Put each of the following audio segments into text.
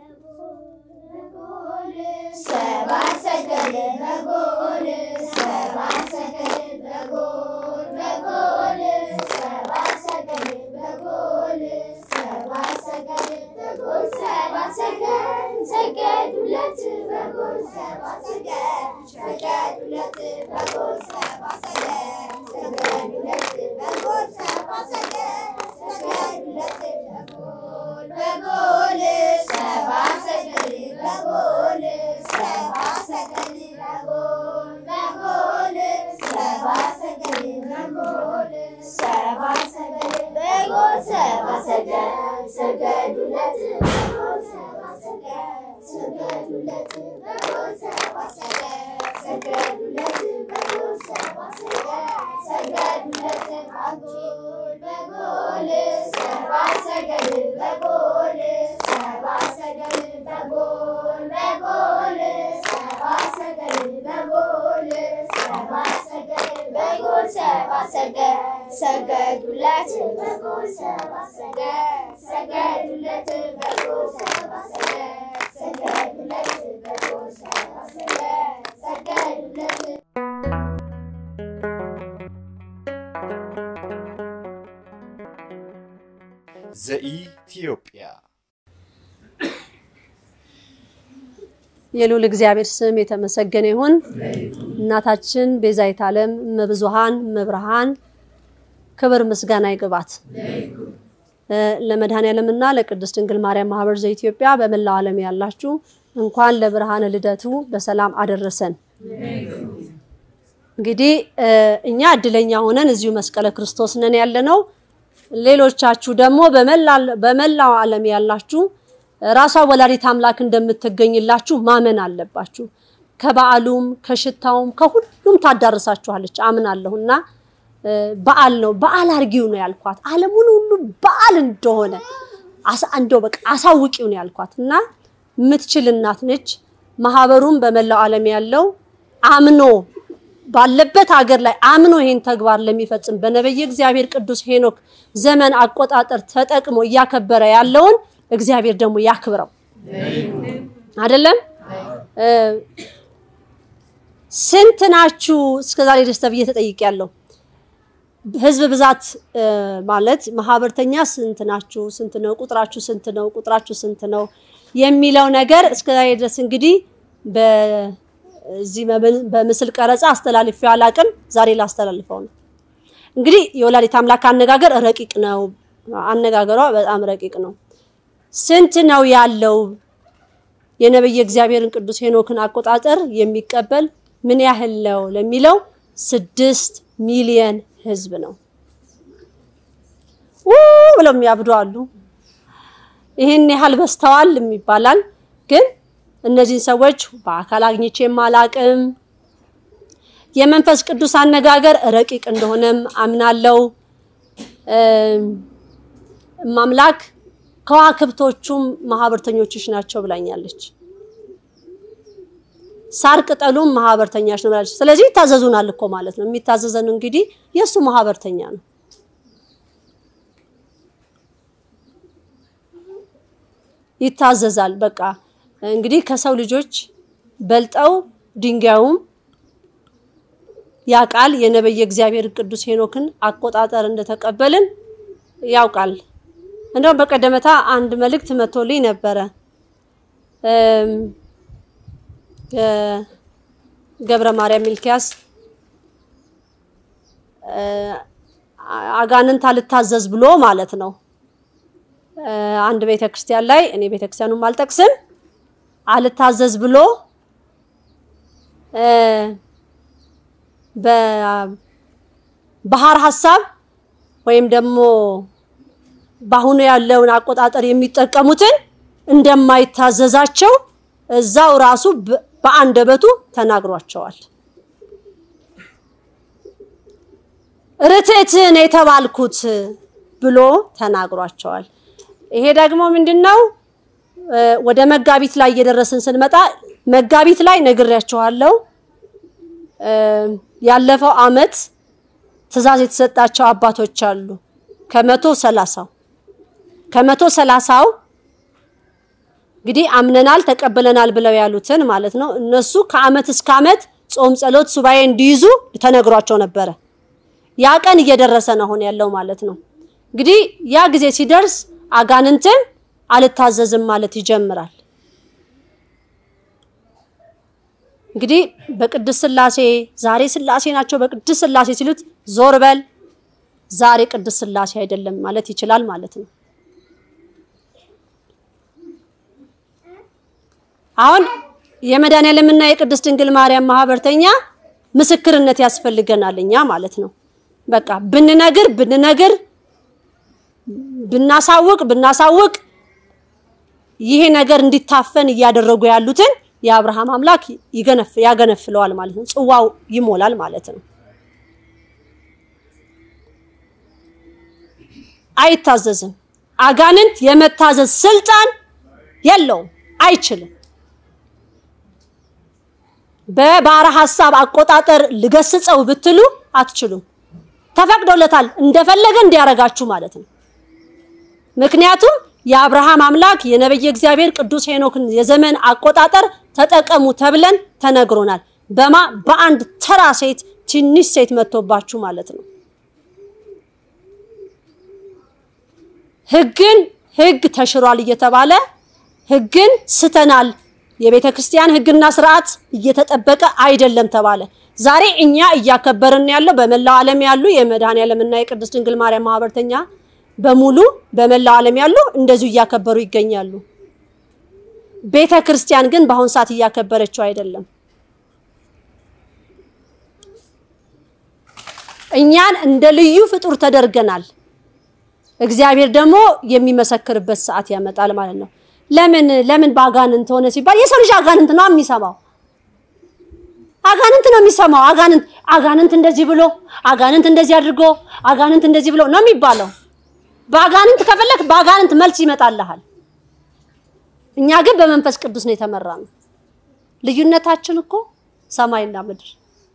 ሰባት ሰገል በጎል ሰባት ሰገል በጎል በጎል ሰባት ሰገል በጎል ሰባት ሰገል በጎል ሰባት ሰገል ሰገዱለት በጎል ሰባት ሰገል ሰገዱለት በጎል ሰባት ሰገል ሰገዱለት በጎል ሰባት ሰገል ሰገዱለት በጎል በጎል ሰባት ሰገል በጎል ሰባት ሰገል በጎል በጎል ሰባት ሰገል በጎል ሰባት ሰገል በጎል ሰባት ሰገል ሰገዱለት በጎል ሰባት ሰገል ሰገዱለት በጎል ሰባት ሰገል ሰገዱለት በጎል ሰባት ሰገል ሰገዱለት በጎል በጎል ሰባት ሰገል በጎል ሰባት ሰገል በጎል በጎል ሰባት ሰገል በጎል ሰባት ሰገል በጎል ሰባት ሰገል ሰገዱለት በጎል ሰባት ሰገል ሰገዱለት በጎል ሰባት ሰገል ሰገዱለት በጎል ሰባት ሰገል ሰገዱለት ዘኢትዮጵያ የልዑል እግዚአብሔር ስም የተመሰገነ ይሁን። እናታችን ቤዛዊተ ዓለም እመብዙኃን እመብርሃን ክብር ምስጋና ይግባት። ለመድኃኔዓለምና ለቅድስት ድንግል ማርያም ማህበር ዘኢትዮጵያ በመላው ዓለም ያላችሁ እንኳን ለብርሃነ ልደቱ በሰላም አደረሰን። እንግዲህ እኛ እድለኛ ሆነን እዚሁ መስቀለ ክርስቶስ ነን ያለነው። ሌሎቻችሁ ደግሞ በመላው ዓለም ያላችሁ ራሷ ወላዲት አምላክ እንደምትገኝላችሁ ማመን አለባችሁ። ከበዓሉም ከሽታውም ከሁሉም ታዳርሳችኋለች አምናለሁ። እና በዓል ነው በዓል አርጊው ነው ያልኳት። ዓለሙን ሁሉ በዓል እንደሆነ እንደው በቃ አሳውቂው ነው ያልኳት እና የምትችል እናት ነች። ማህበሩም በመላው ዓለም ያለው አምኖ ባለበት ሀገር ላይ አምኖ ይሄን ተግባር ለሚፈጽም በነቢየ እግዚአብሔር ቅዱስ ሄኖክ ዘመን አቆጣጠር ተጠቅሞ እያከበረ ያለውን እግዚአብሔር ደግሞ ያክብረው። አይደለም ስንት ናችሁ እስከዛሬ ድረስ ተብዬ ተጠይቄያለሁ። ህዝብ ብዛት ማለት ማህበርተኛ ስንት ናችሁ? ስንት ነው ቁጥራችሁ? ስንት ነው ቁጥራችሁ? ስንት ነው የሚለው ነገር እስከዛሬ ድረስ እንግዲህ በዚህ በምስል ቀረጻ አስተላልፌው አላቅም። ዛሬ ላስተላልፈው ነው። እንግዲህ የወላዲት አምላክ አነጋገር ረቂቅ ነው። አነጋገሯ በጣም ረቂቅ ነው። ስንት ነው ያለው የነብየ እግዚአብሔርን ቅዱስ ሄኖክን አቆጣጠር የሚቀበል ምን ያህል ነው ለሚለው ስድስት ሚሊየን ህዝብ ነው። ው ብለው የሚያብዱ አሉ። ይህን ያህል በስተዋል ይባላል። ግን እነዚህን ሰዎች በአካል አግኝቼም አላቅም። የመንፈስ ቅዱስ አነጋገር ረቂቅ እንደሆነም አምናለው። ማምላክ ከዋክብቶቹም ማህበርተኞችሽ ናቸው ብላኛለች። ሳር ቅጠሉም ማህበርተኛሽ ነው ብላለች። ስለዚህ ይታዘዙናል እኮ ማለት ነው። የሚታዘዘን እንግዲህ የእሱ ማህበርተኛ ነው። ይታዘዛል። በቃ እንግዲህ ከሰው ልጆች በልጠው ድንጋዩም ያውቃል። የነበየ እግዚአብሔር ቅዱስ ሄኖክን አቆጣጠር እንደተቀበልን ያውቃል። እንደውም በቀደመታ አንድ መልእክት መቶልኝ ነበረ። ገብረ ማርያም ሚልኪያስ አጋንንት አልታዘዝ ብሎ ማለት ነው። አንድ ቤተክርስቲያን ላይ እኔ ቤተክርስቲያኑም አልጠቅስም አልታዘዝ ብሎ በባህር ሀሳብ ወይም ደግሞ በአሁኑ ያለውን አቆጣጠር የሚጠቀሙትን እንደማይታዘዛቸው እዛው ራሱ በአንደበቱ ተናግሯቸዋል። ርትዕትን የተባልኩት ብሎ ተናግሯቸዋል። ይሄ ደግሞ ምንድነው? ወደ መጋቢት ላይ እየደረስን ስንመጣ መጋቢት ላይ ነግሬያቸዋለሁ። ያለፈው አመት ትዕዛዝ የተሰጣቸው አባቶች አሉ ከመቶ ሰላሳው ከመቶ ሰላሳው እንግዲህ አምነናል ተቀብለናል ብለው ያሉትን ማለት ነው። እነሱ ከአመት እስከ አመት ጾም፣ ጸሎት፣ ሱባኤ እንዲይዙ ተነግሯቸው ነበረ። ያ ቀን እየደረሰ ነው አሁን ያለው ማለት ነው። እንግዲህ ያ ጊዜ ሲደርስ አጋንንትን አልታዘዝም ማለት ይጀምራል። እንግዲህ በቅድስት ስላሴ ዛሬ ስላሴ ናቸው በቅድስት ስላሴ ሲሉት ዞር በል ዛሬ ቅድስት ስላሴ አይደለም ማለት ይችላል ማለት ነው። አሁን የመድኃኔዓለምና የቅድስት ድንግል ማርያም ማህበርተኛ ምስክርነት ያስፈልገናል እኛ ማለት ነው። በቃ ብንነግር ብንነግር ብናሳውቅ ብናሳውቅ ይሄ ነገር እንዲታፈን እያደረጉ ያሉትን የአብርሃም አምላክ ይገነፍ ያገነፍለዋል ማለት ነው። ጽዋው ይሞላል ማለት ነው። አይታዘዝም። አጋንንት የመታዘዝ ስልጣን የለውም፣ አይችልም። በባሕረ ሐሳብ አቆጣጠር ልገስጸው ብትሉ አትችሉም። ተፈቅዶለታል እንደፈለገ እንዲያረጋችሁ ማለት ነው። ምክንያቱም የአብርሃም አምላክ የነቢየ እግዚአብሔር ቅዱስ ሄኖክን የዘመን አቆጣጠር ተጠቀሙ ተብለን ተነግሮናል። በማ በአንድ ተራ ሴት ትንሽ ሴት መጥቶባችሁ ማለት ነው። ሕግን ሕግ ተሽሯል እየተባለ ሕግን ስተናል፣ የቤተ ክርስቲያን ሕግና ስርዓት እየተጠበቀ አይደለም ተባለ። ዛሬ እኛ እያከበርን ያለው በመላው ዓለም ያሉ የመድኃኔዓለምና የቅድስት ድንግል ማርያም ማህበርተኛ በሙሉ በመላው ዓለም ያሉ እንደዚሁ እያከበሩ ይገኛሉ። ቤተ ክርስቲያን ግን በአሁን ሰዓት እያከበረችው አይደለም። እኛን እንደ ልዩ ፍጡር ተደርገናል። እግዚአብሔር ደግሞ የሚመሰክርበት ሰዓት ያመጣል ማለት ነው። ለምን ለምን በአጋንንት ሆነ ሲባል የሰው ልጅ አጋንንት ነው የሚሰማው። አጋንንት ነው የሚሰማው። አጋንንት አጋንንት እንደዚህ ብሎ አጋንንት እንደዚህ አድርጎ አጋንንት እንደዚህ ብሎ ነው የሚባለው። በአጋንንት ከፈለክ በአጋንንት መልስ ይመጣልሃል። እኛ ግን በመንፈስ ቅዱስ ነው የተመራ ነው። ልዩነታችን እኮ ሰማይና ምድር።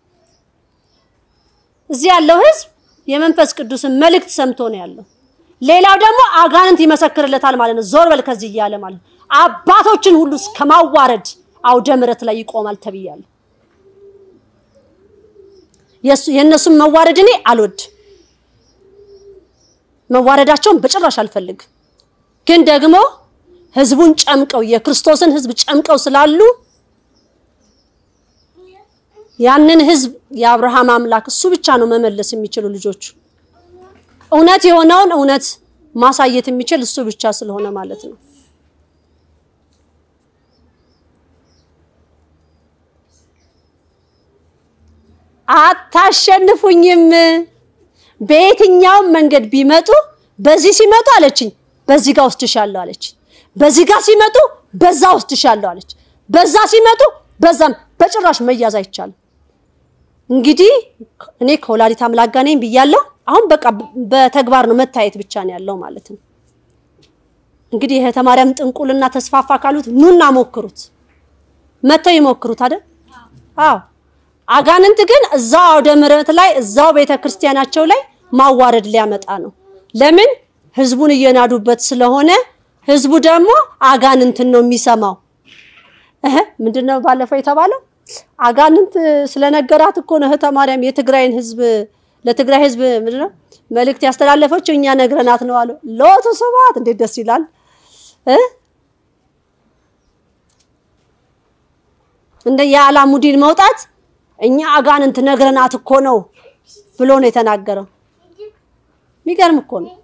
እዚህ ያለው ሕዝብ የመንፈስ ቅዱስን መልእክት ሰምቶ ነው ያለው። ሌላው ደግሞ አጋንንት ይመሰክርለታል ማለት ነው። ዞር በል ከዚህ እያለ ማለት ነው። አባቶችን ሁሉ እስከ ማዋረድ አውደ ምሕረት ላይ ይቆማል ተብያለሁ። የእነሱን መዋረድ እኔ አልወድ መዋረዳቸውን በጭራሽ አልፈልግም። ግን ደግሞ ህዝቡን ጨምቀው የክርስቶስን ህዝብ ጨምቀው ስላሉ ያንን ህዝብ የአብርሃም አምላክ እሱ ብቻ ነው መመለስ የሚችሉ ልጆቹ እውነት የሆነውን እውነት ማሳየት የሚችል እሱ ብቻ ስለሆነ ማለት ነው። አታሸንፉኝም። በየትኛውም መንገድ ቢመጡ በዚህ ሲመጡ አለችኝ፣ በዚህ ጋር ወስድሻለሁ አለች። በዚህ ጋር ሲመጡ በዛ ወስድሻለሁ አለች። በዛ ሲመጡ በዛም በጭራሽ መያዝ አይቻልም። እንግዲህ እኔ ከወላዲት አምላክ ጋር ነኝ ብያለሁ። አሁን በቃ በተግባር ነው መታየት ብቻ ነው ያለው ማለት ነው። እንግዲህ የእህተ ማርያም ጥንቁልና ተስፋፋ ካሉት ኑና ሞክሩት፣ መተው ይሞክሩት አይደል? አዎ አጋንንት ግን እዛው አውደ ምሕረት ላይ እዛው ቤተ ክርስቲያናቸው ላይ ማዋረድ ሊያመጣ ነው። ለምን ህዝቡን እየናዱበት ስለሆነ፣ ህዝቡ ደግሞ አጋንንትን ነው የሚሰማው። እህ ምንድነው ባለፈው የተባለው? አጋንንት ስለነገራት እኮ ነው እህተ ማርያም የትግራይን ህዝብ ለትግራይ ህዝብ ምንድነው መልእክት ያስተላለፈችው እኛ ነግረናት ነው አሉ። ሎቱ ስብሐት እንዴት ደስ ይላል እ እንደ የአላሙዲን መውጣት እኛ አጋንንት ነግረናት እኮ ነው ብሎ ነው የተናገረው። የሚገርም እኮ ነው።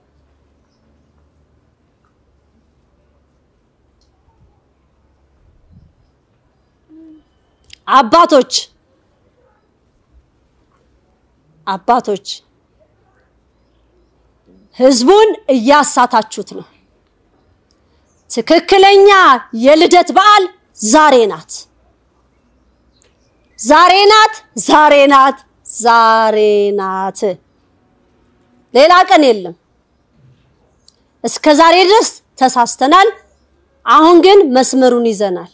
አባቶች አባቶች ህዝቡን እያሳታችሁት ነው። ትክክለኛ የልደት በዓል ዛሬ ናት። ዛሬ ናት። ዛሬ ናት። ዛሬ ናት። ሌላ ቀን የለም። እስከ ዛሬ ድረስ ተሳስተናል። አሁን ግን መስመሩን ይዘናል።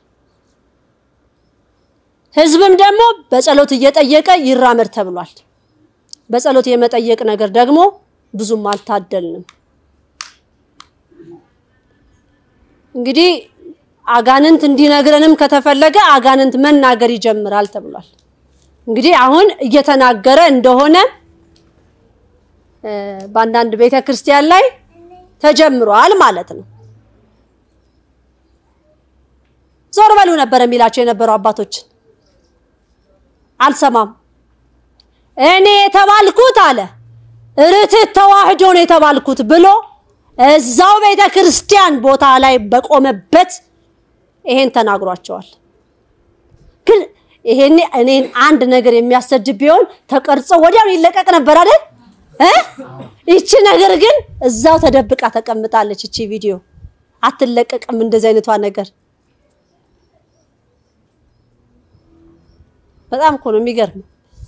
ህዝብም ደግሞ በጸሎት እየጠየቀ ይራመድ ተብሏል። በጸሎት የመጠየቅ ነገር ደግሞ ብዙም አልታደልንም። እንግዲህ አጋንንት እንዲነግረንም ከተፈለገ አጋንንት መናገር ይጀምራል ተብሏል። እንግዲህ አሁን እየተናገረ እንደሆነ እ፣ በአንዳንድ ቤተ ክርስቲያን ላይ ተጀምሯል ማለት ነው። ዞር በሉ ነበር የሚላቸው የነበሩ አባቶች አልሰማም። እኔ የተባልኩት አለ ርትዕት ተዋህዶ ነው የተባልኩት ብሎ እዛው ቤተ ክርስቲያን ቦታ ላይ በቆመበት ይሄን ተናግሯቸዋል። ግን ይሄኔ እኔን አንድ ነገር የሚያሰድብ ቢሆን ተቀርጾ ወዲያው ይለቀቅ ነበር አይደል እ ይቺ ነገር ግን እዛው ተደብቃ ተቀምጣለች። እቺ ቪዲዮ አትለቀቅም። እንደዚህ አይነቷ ነገር በጣም እኮ ነው የሚገርም።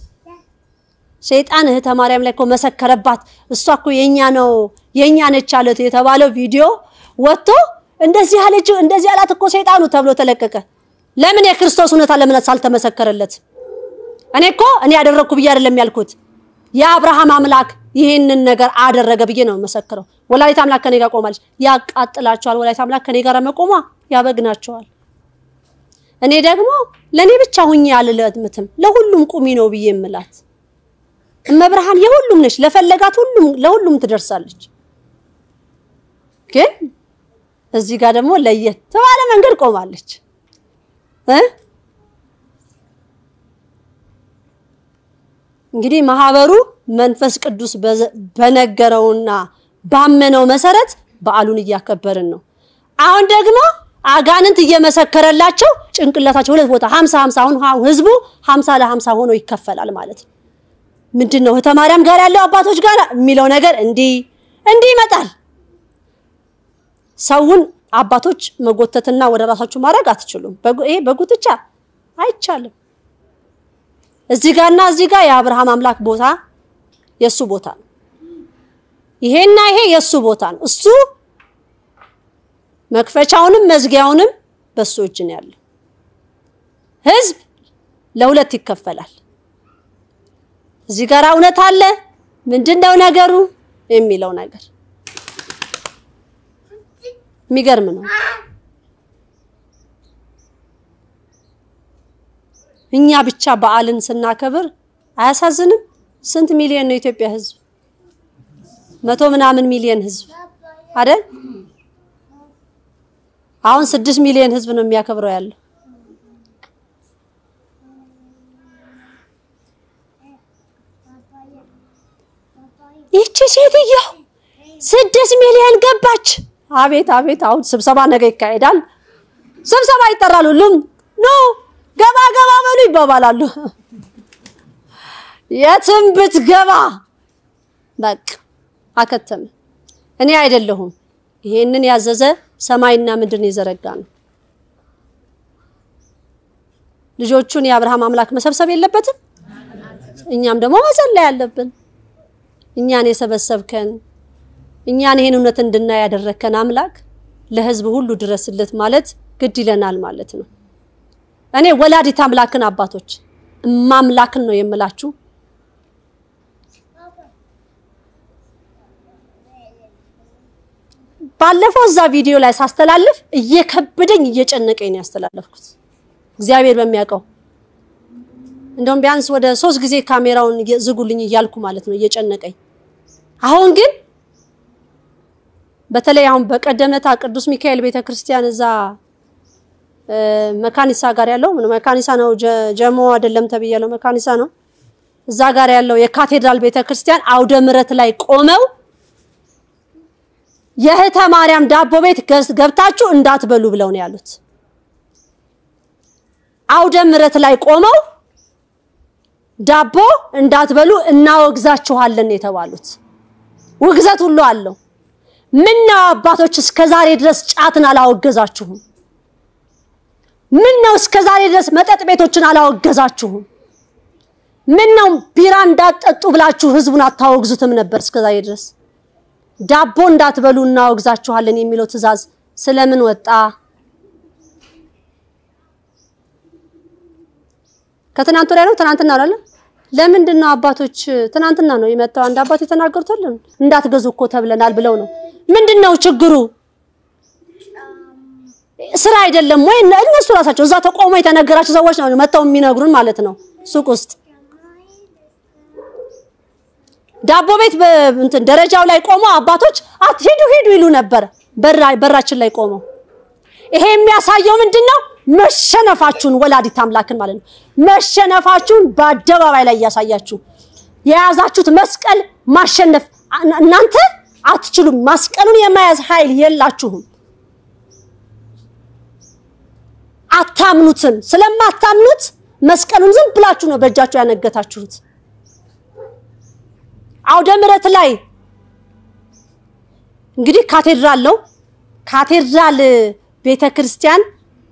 ሰይጣን እህተ ማርያም ላይ እኮ መሰከረባት። እሷ እኮ የኛ ነው የኛ ነች አለት የተባለው ቪዲዮ ወጥቶ እንደዚህ አለች እንደዚህ አላት እኮ ሰይጣኑ ተብሎ ተለቀቀ። ለምን የክርስቶስ እውነታ ለምን ሳልተመሰከረለት? እኔ እኮ እኔ ያደረግኩ ብዬ አይደለም ያልኩት የአብርሃም አምላክ ይህንን ነገር አደረገ ብዬ ነው መሰክረው። ወላዲት አምላክ ከኔ ጋር ቆማለች። ያቃጥላቸዋል። ወላዲት አምላክ ከኔ ጋር መቆሟ ያበግናቸዋል። እኔ ደግሞ ለእኔ ብቻ ሁኜ አልለምትም ለሁሉም ቁሚ ነው ብዬ የምላት እመብርሃን የሁሉም ነች። ለፈለጋት ሁሉም ለሁሉም ትደርሳለች። ግን እዚህ ጋር ደግሞ ለየት ባለ መንገድ ቆማለች እ እንግዲህ ማህበሩ መንፈስ ቅዱስ በነገረውና ባመነው መሰረት በዓሉን እያከበርን ነው። አሁን ደግሞ አጋንንት እየመሰከረላቸው ጭንቅላታቸው ሁለት ቦታ ሀምሳ ሀምሳ አሁን ህዝቡ ሀምሳ ለሀምሳ ሆኖ ይከፈላል ማለት ነው። ምንድን ነው እህተ ማርያም ጋር ያለው አባቶች ጋር የሚለው ነገር እንዲህ እንዲህ ይመጣል። ሰውን አባቶች መጎተትና ወደ ራሳችሁ ማድረግ አትችሉም። ይሄ በጉትቻ አይቻልም። እዚህ ጋርና እዚህ ጋር የአብርሃም አምላክ ቦታ የሱ ቦታ ነው። ይሄና ይሄ የሱ ቦታ ነው። እሱ መክፈቻውንም መዝጊያውንም በሱ እጅ ነው ያለው። ህዝብ ለሁለት ይከፈላል። እዚህ ጋር እውነት አለ፣ ምንድነው ነገሩ የሚለው ነገር የሚገርም ነው። እኛ ብቻ በዓልን ስናከብር አያሳዝንም? ስንት ሚሊዮን ነው የኢትዮጵያ ህዝብ? መቶ ምናምን ሚሊዮን ህዝብ አይደል? አሁን ስድስት ሚሊዮን ህዝብ ነው የሚያከብረው ያለው። ይቺ ሴትዮ ስድስት ሚሊዮን ገባች። አቤት አቤት! አሁን ስብሰባ ነገ ይካሄዳል። ስብሰባ ይጠራሉ። ሁሉም ኖ ገባ ገባ በሉ ይባባላሉ። የትም ብትገባ በቃ አከተመ። እኔ አይደለሁም ይሄንን ያዘዘ ሰማይና ምድርን የዘረጋ ነው። ልጆቹን የአብርሃም አምላክ መሰብሰብ የለበትም። እኛም ደግሞ መጸለይ ያለብን። እኛን የሰበሰብከን እኛን ይሄን እውነት እንድናይ ያደረከን አምላክ ለህዝብ ሁሉ ድረስለት ማለት ግድ ይለናል ማለት ነው። እኔ ወላዲት አምላክን አባቶች እማምላክን ነው የምላችሁ። ባለፈው እዛ ቪዲዮ ላይ ሳስተላልፍ እየከበደኝ እየጨነቀኝ ነው ያስተላለፍኩት። እግዚአብሔር በሚያውቀው እንደውም ቢያንስ ወደ ሶስት ጊዜ ካሜራውን ዝጉልኝ እያልኩ ማለት ነው እየጨነቀኝ። አሁን ግን በተለይ አሁን በቀደመታ ቅዱስ ሚካኤል ቤተክርስቲያን እዛ መካኒሳ ጋር ያለው ምን መካኒሳ ነው ጀሞ አይደለም ተብያለሁ፣ መካኒሳ ነው። እዛ ጋር ያለው የካቴድራል ቤተክርስቲያን አውደ ምሕረት ላይ ቆመው የእህተ ማርያም ዳቦ ቤት ገብታችሁ እንዳትበሉ ብለው ነው ያሉት። አውደ ምሕረት ላይ ቆመው ዳቦ እንዳትበሉ እናወግዛችኋለን የተባሉት ውግዘት ሁሉ አለው። ምን ነው አባቶች እስከ ዛሬ ድረስ ጫትን አላወገዛችሁም? ምን ነው እስከ ዛሬ ድረስ መጠጥ ቤቶችን አላወገዛችሁም? ምን ነው ቢራ እንዳትጠጡ ብላችሁ ህዝቡን አታወግዙትም ነበር እስከ ዛሬ ድረስ? ዳቦ እንዳትበሉ እናወግዛችኋለን የሚለው ትዕዛዝ ስለምን ወጣ? ከትናንት ወዲያ ነው ትናንትና ነው አይደል? ለምንድን ነው አባቶች ትናንትና ነው የመጣው አንድ አባት የተናገሩት አይደል? እንዳትገዙ እኮ ተብለናል ብለው ነው። ምንድን ነው ችግሩ? ስራ አይደለም ወይ? እነሱ ራሳቸው እዛ ተቆሞ የተነገራቸው ሰዎች ነው መጥተው የሚነግሩን ማለት ነው ሱቅ ውስጥ ዳቦ ቤት እንትን ደረጃው ላይ ቆመው አባቶች አትሄዱ ሂዱ ይሉ ነበር። በራችን ላይ ቆመው ይሄ የሚያሳየው ምንድን ነው? መሸነፋችሁን ወላዲት አምላክን ማለት ነው። መሸነፋችሁን በአደባባይ ላይ እያሳያችሁ የያዛችሁት መስቀል ማሸነፍ እናንተ አትችሉም። መስቀሉን የመያዝ ኃይል የላችሁም። አታምኑትም። ስለማታምኑት መስቀሉን ዝም ብላችሁ ነው በእጃችሁ ያነገታችሁት። አውደ ምሕረት ላይ እንግዲህ ካቴድራል ነው። ካቴድራል ቤተ ክርስቲያን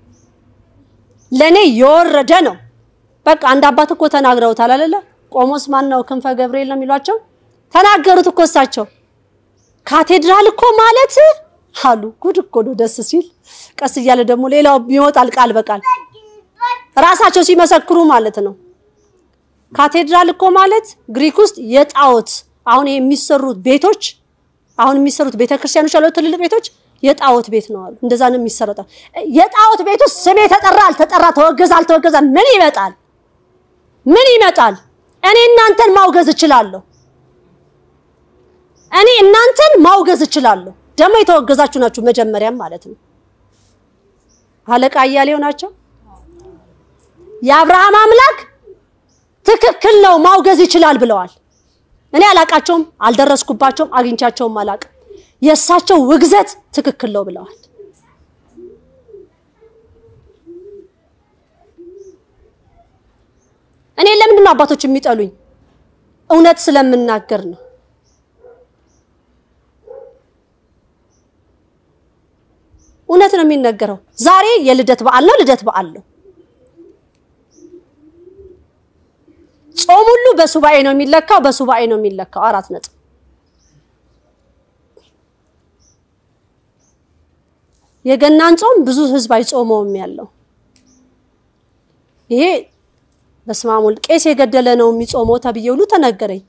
ለኔ የወረደ ነው። በቃ አንድ አባት እኮ ተናግረውታል አይደለ? ቆሞስ ማን ነው? ክንፈ ገብርኤል ነው የሚሏቸው። ተናገሩት እኮ እሳቸው። ካቴድራል እኮ ማለት አሉ። ጉድ እኮ ነው። ደስ ሲል ቀስ እያለ ደግሞ ሌላው ይወጣል ቃል በቃል ራሳቸው ሲመሰክሩ ማለት ነው። ካቴድራል እኮ ማለት ግሪክ ውስጥ የጣዖት አሁን የሚሰሩት ቤቶች አሁን የሚሰሩት ቤተክርስቲያኖች ያሉት ትልልቅ ቤቶች የጣዖት ቤት ነው አሉ። እንደዛ ነው የሚሰረጠው። የጣዖት ቤት ውስጥ ስሜ ተጠራ አልተጠራ፣ ተወገዘ አልተወገዘ ምን ይመጣል? ምን ይመጣል? እኔ እናንተን ማውገዝ እችላለሁ። እኔ እናንተን ማውገዝ እችላለሁ። ደግሞ የተወገዛችሁ ናችሁ መጀመሪያም ማለት ነው። አለቃ እያሌው ናቸው። የአብርሃም አምላክ ትክክል ነው ማውገዝ ይችላል ብለዋል። እኔ አላቃቸውም፣ አልደረስኩባቸውም፣ አግኝቻቸውም አላቅም። የእሳቸው ውግዘት ትክክል ነው ብለዋል። እኔ ለምንድን ነው አባቶች የሚጠሉኝ? እውነት ስለምናገር ነው። እውነት ነው የሚነገረው። ዛሬ የልደት በዓል ነው፣ ልደት በዓል ነው። ጾም ሁሉ በሱባኤ ነው የሚለካው፣ በሱባኤ ነው የሚለካው። አራት ነጥብ። የገናን ጾም ብዙ ህዝብ አይጾመውም ያለው ይሄ በስመ አብ ወልድ ቄስ የገደለ ነው የሚጾመው ተብዬ ሁሉ ተነገረኝ።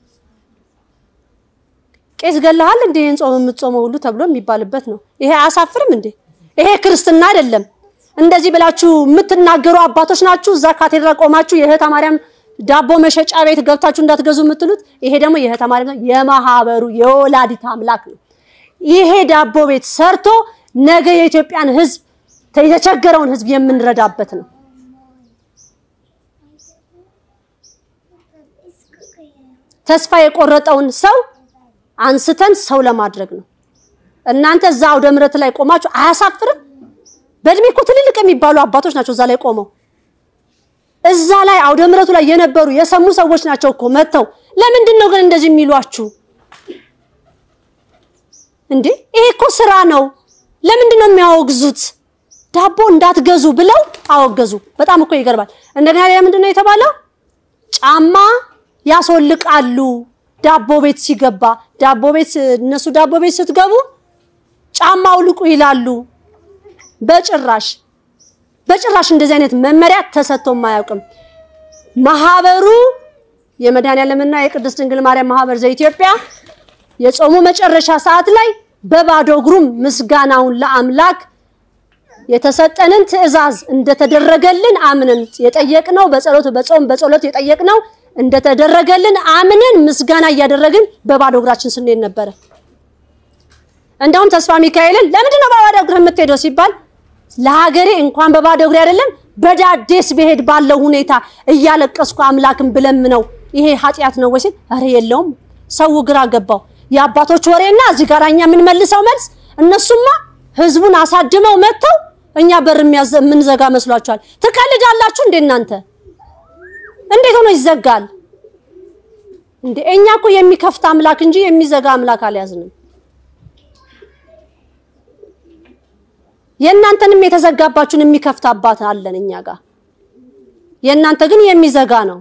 ቄስ ገለሃል እንዴ ይሄን ጾም የምትጾመው ሁሉ ተብሎ የሚባልበት ነው። ይሄ አያሳፍርም እንዴ? ይሄ ክርስትና አይደለም። እንደዚህ ብላችሁ የምትናገሩ አባቶች ናችሁ። እዛ ካቴድራል ቆማችሁ የእህተ ማርያም ዳቦ መሸጫ ቤት ገብታችሁ እንዳትገዙ የምትሉት ይሄ ደግሞ የእህተ ማርያም የማህበሩ የወላዲት አምላክ ነው። ይሄ ዳቦ ቤት ሰርቶ ነገ የኢትዮጵያን ህዝብ የተቸገረውን ህዝብ የምንረዳበት ነው። ተስፋ የቆረጠውን ሰው አንስተን ሰው ለማድረግ ነው። እናንተ እዛ አውደ ምሕረት ላይ ቆማችሁ አያሳፍርም? በእድሜ እኮ ትልልቅ የሚባሉ አባቶች ናቸው እዛ ላይ ቆመው እዛ ላይ አውደ ምሕረቱ ላይ የነበሩ የሰሙ ሰዎች ናቸው እኮ መጥተው። ለምንድን ነው ግን እንደዚህ የሚሏችሁ እንዴ? ይሄ እኮ ስራ ነው። ለምንድን ነው የሚያወግዙት? ዳቦ እንዳትገዙ ብለው አወገዙ። በጣም እኮ ይገርማል። እንደገና ሌላ ምንድን ነው የተባለው? ጫማ ያስወልቃሉ ዳቦ ቤት ሲገባ። ዳቦ ቤት እነሱ ዳቦ ቤት ስትገቡ ጫማ አውልቁ ይላሉ። በጭራሽ በጭራሽ እንደዚህ አይነት መመሪያ ተሰጥቶም አያውቅም። ማህበሩ የመድኃኔዓለምና የቅድስት ድንግል ማርያም ማህበር ዘኢትዮጵያ የጾሙ መጨረሻ ሰዓት ላይ በባዶ እግሩም ምስጋናውን ለአምላክ የተሰጠንን ትዕዛዝ እንደተደረገልን አምነን የጠየቅነው በጸሎት በጾም በጸሎት የጠየቅነው እንደተደረገልን አምነን ምስጋና እያደረግን በባዶ እግራችን ስንሄድ ነበረ። እንደውም ተስፋ ሚካኤልን ለምንድን ነው በባዶ እግር የምትሄደው ሲባል ለሀገሬ እንኳን በባዶ እግሬ አይደለም በዳዴስ ብሄድ ባለው ሁኔታ እያለቀስኩ አምላክን ብለምነው ይሄ ኃጢአት ነው ወይ ሲል ኧረ የለውም። ሰው ግራ ገባው። የአባቶች ወሬና እዚህ ጋር እኛ የምንመልሰው መልስ እነሱማ ህዝቡን አሳድመው መጥተው እኛ በር የምንዘጋ መስሏቸዋል። ትቀልዳላችሁ እንዴ እናንተ? እንዴት ሆኖ ይዘጋል እንዴ? እኛ እኮ የሚከፍት አምላክ እንጂ የሚዘጋ አምላክ አልያዝንም። የእናንተንም የተዘጋባችሁን የሚከፍት አባት አለን እኛ ጋር። የእናንተ ግን የሚዘጋ ነው፣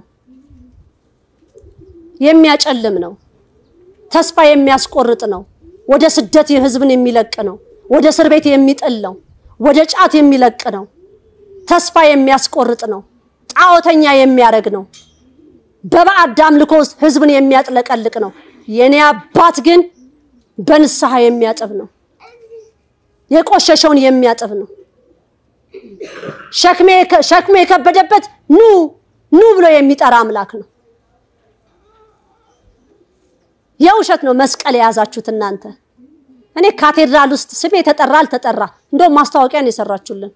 የሚያጨልም ነው፣ ተስፋ የሚያስቆርጥ ነው፣ ወደ ስደት ህዝብን የሚለቅ ነው፣ ወደ እስር ቤት የሚጥል ነው፣ ወደ ጫት የሚለቅ ነው፣ ተስፋ የሚያስቆርጥ ነው፣ ጣዖተኛ የሚያደርግ ነው፣ በባዕድ አምልኮ ውስጥ ህዝብን የሚያጥለቀልቅ ነው። የኔ አባት ግን በንስሐ የሚያጥብ ነው። የቆሸሸውን የሚያጥብ ነው። ሸክሜ የከበደበት ኑ ኑ ብሎ የሚጠራ አምላክ ነው። የውሸት ነው መስቀል የያዛችሁት እናንተ። እኔ ካቴድራል ውስጥ ስሜ የተጠራ አልተጠራ እንደውም ማስታወቂያ ነው የሰራችሁልን።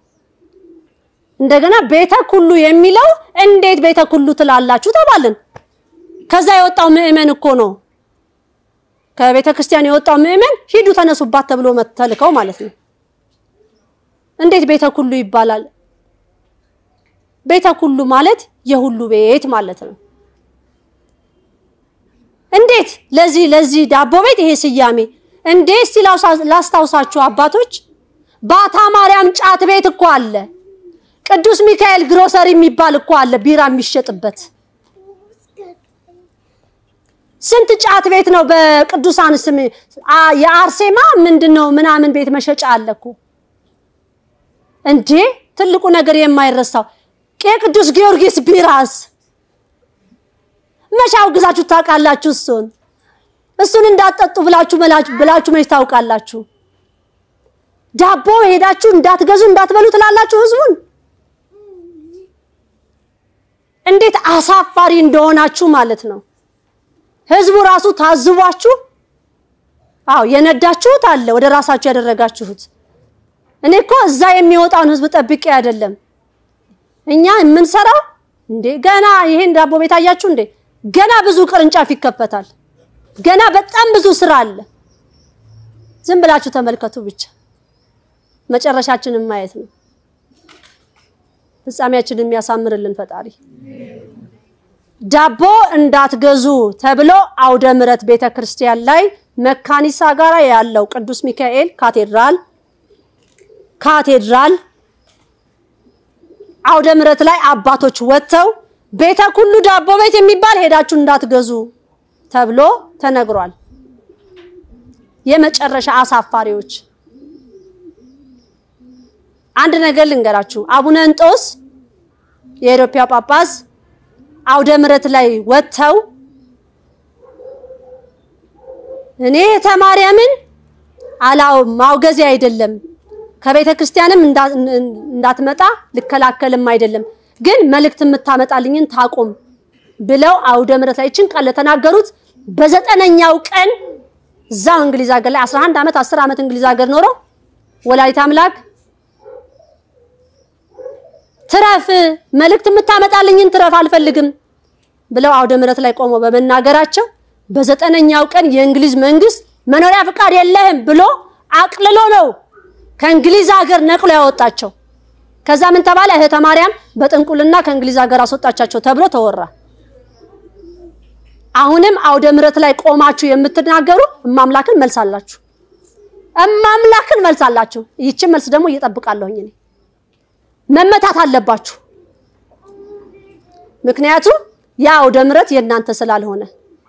እንደገና ቤተ ኩሉ የሚለው እንዴት ቤተ ኩሉ ትላላችሁ ተባልን። ከዛ የወጣው ምዕመን እኮ ነው ከቤተ ክርስቲያን የወጣው ምዕመን ሂዱ ተነሱባት ተብሎ ተልከው ማለት ነው። እንዴት ቤተ ኩሉ ይባላል? ቤተ ኩሉ ማለት የሁሉ ቤት ማለት ነው። እንዴት ለዚህ ለዚህ ዳቦ ቤት ይሄ ስያሜ እንዴት እስቲ ላስታውሳችሁ አባቶች፣ ባታ ማርያም ጫት ቤት እኮ አለ። ቅዱስ ሚካኤል ግሮሰሪ የሚባል እኮ አለ ቢራ የሚሸጥበት። ስንት ጫት ቤት ነው በቅዱሳን ስም የአርሴማ ምንድነው ምናምን ቤት መሸጫ አለ እኮ እንዴ! ትልቁ ነገር የማይረሳው የቅዱስ ጊዮርጊስ ቢራስ መቼ አውግዛችሁ ታውቃላችሁ? እሱን እሱን እንዳትጠጡ ብላችሁ ብላችሁ መች ታውቃላችሁ? ዳቦ ሄዳችሁ እንዳትገዙ እንዳትበሉ ትላላችሁ ህዝቡን። እንዴት አሳፋሪ እንደሆናችሁ ማለት ነው። ህዝቡ ራሱ ታዝቧችሁ፣ አዎ የነዳችሁት አለ ወደ ራሳችሁ ያደረጋችሁት። እኔ እኮ እዛ የሚወጣውን ህዝብ ጠብቄ አይደለም እኛ የምንሰራው እንዴ ገና ይሄን ዳቦ ቤት አያችሁ እንዴ ገና ብዙ ቅርንጫፍ ይከፈታል። ገና በጣም ብዙ ስራ አለ። ዝም ብላችሁ ተመልከቱ ብቻ መጨረሻችንን ማየት ነው። ፍጻሜያችንን የሚያሳምርልን ፈጣሪ። ዳቦ እንዳትገዙ ተብሎ አውደ ምሕረት ቤተ ክርስቲያን ላይ መካኒሳ ጋር ያለው ቅዱስ ሚካኤል ካቴድራል ካቴድራል አውደ ምሕረት ላይ አባቶች ወጥተው ቤተ ኩሉ ዳቦ ቤት የሚባል ሄዳችሁ እንዳትገዙ ተብሎ ተነግሯል። የመጨረሻ አሳፋሪዎች። አንድ ነገር ልንገራችሁ። አቡነ እንጦስ የኢትዮጵያ ጳጳስ አውደ ምሕረት ላይ ወጥተው እኔ ተማርያምን አላው ማውገዜ አይደለም ከቤተ ክርስቲያንም እንዳትመጣ ልከላከልም አይደለም ግን መልእክት የምታመጣልኝን ታቁም ብለው አውደ ምሕረት ላይ ችን ቃል ለተናገሩት በዘጠነኛው ቀን እዛው እንግሊዝ ሀገር ላይ 11 ዓመት 10 ዓመት እንግሊዝ ሀገር ኖሮ ወላዲተ አምላክ ትረፍ መልእክት የምታመጣልኝን ትረፍ አልፈልግም ብለው አውደ ምሕረት ላይ ቆመው በመናገራቸው በዘጠነኛው ቀን የእንግሊዝ መንግስት መኖሪያ ፍቃድ የለህም ብሎ አቅልሎ ነው ከእንግሊዝ ሀገር ነቅሎ ያወጣቸው። ከዛ ምን ተባለ? እህተ ማርያም በጥንቁልና ከእንግሊዝ ሀገር አስወጣቻቸው ተብሎ ተወራ። አሁንም አውደ ምሕረት ላይ ቆማችሁ የምትናገሩ እማምላክን መልስ አላችሁ፣ እማምላክን መልስ አላችሁ። ይቺን መልስ ደግሞ እየጠብቃለሁኝ እኔ መመታት አለባችሁ። ምክንያቱም ያ አውደ ምሕረት የእናንተ ስላልሆነ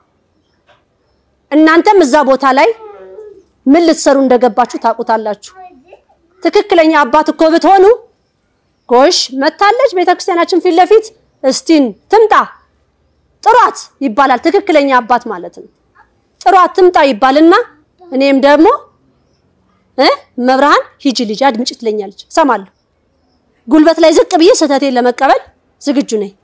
እናንተም እዛ ቦታ ላይ ምን ልትሰሩ እንደገባችሁ ታውቁታላችሁ። ትክክለኛ አባት እኮ ብትሆኑ ጎሽ መታለች ቤተክርስቲያናችን ፊት ለፊት እስቲን ትምጣ ጥሯት ይባላል። ትክክለኛ አባት ማለት ነው። ጥሯት ትምጣ ይባልና እኔም ደግሞ እ መብርሃን ሂጂ ልጅ አድምጪ ትለኛለች፣ እሰማለሁ። ጉልበት ላይ ዝቅ ብዬ ስህተቴን ለመቀበል ዝግጁ ነኝ።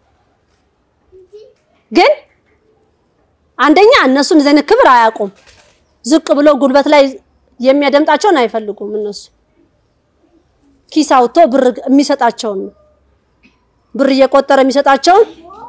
ግን አንደኛ እነሱን ዘን ክብር አያውቁም። ዝቅ ብሎ ጉልበት ላይ የሚያደምጣቸውን አይፈልጉም። እነሱ ኪስ አውጥቶ ብር የሚሰጣቸውን ነው ብር እየቆጠረ የሚሰጣቸውን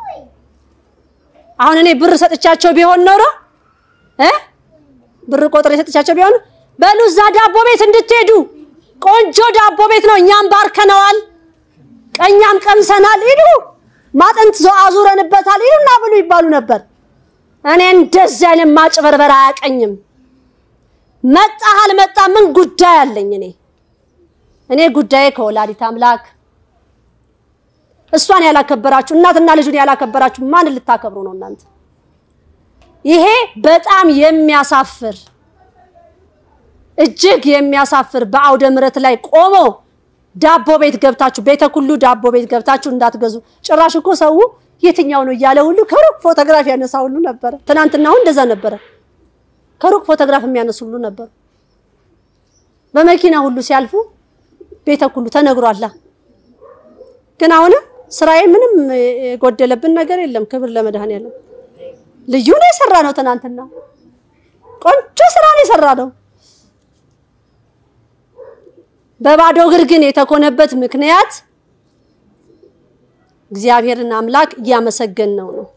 አሁን እኔ ብር ሰጥቻቸው ቢሆን ኖሮ እ ብር ቆጥሬ ሰጥቻቸው ቢሆን በሉ እዛ ዳቦ ቤት እንድትሄዱ ቆንጆ ዳቦ ቤት ነው፣ እኛም ባርከነዋል፣ ቀኛም ቀምሰናል፣ ሂዱ ማጠንት አዙረንበታል፣ ሂዱና ብሉ ይባሉ ነበር። እኔ እንደዚህ አይነት ማጭበርበር አያቀኝም። መጣህ አልመጣ ምን ጉዳይ አለኝ? እኔ እኔ ጉዳዬ ከወላዲት አምላክ እሷን ያላከበራችሁ እናትና ልጁን ያላከበራችሁ ማን ልታከብሩ ነው እናንተ? ይሄ በጣም የሚያሳፍር እጅግ የሚያሳፍር በአውደ ምሕረት ላይ ቆሞ ዳቦ ቤት ገብታችሁ ቤተ ኩሉ ዳቦ ቤት ገብታችሁ እንዳትገዙ። ጭራሽ እኮ ሰው የትኛው ነው እያለ ሁሉ ከሩቅ ፎቶግራፍ ያነሳ ሁሉ ነበረ። ትናንትና አሁን እንደዛ ነበረ። ከሩቅ ፎቶግራፍ የሚያነሱ ሁሉ ነበሩ። በመኪና ሁሉ ሲያልፉ ቤተ ኩሉ ተነግሯላ። ግን አሁንም ስራዬ ምንም የጎደለብን ነገር የለም። ክብር ለመድኃኔዓለም። ልዩ ነው የሰራ ነው። ትናንትና ቆንጆ ስራ ነው የሰራ ነው። በባዶ እግር ግን የተኮነበት ምክንያት እግዚአብሔርን አምላክ እያመሰገን ነው ነው።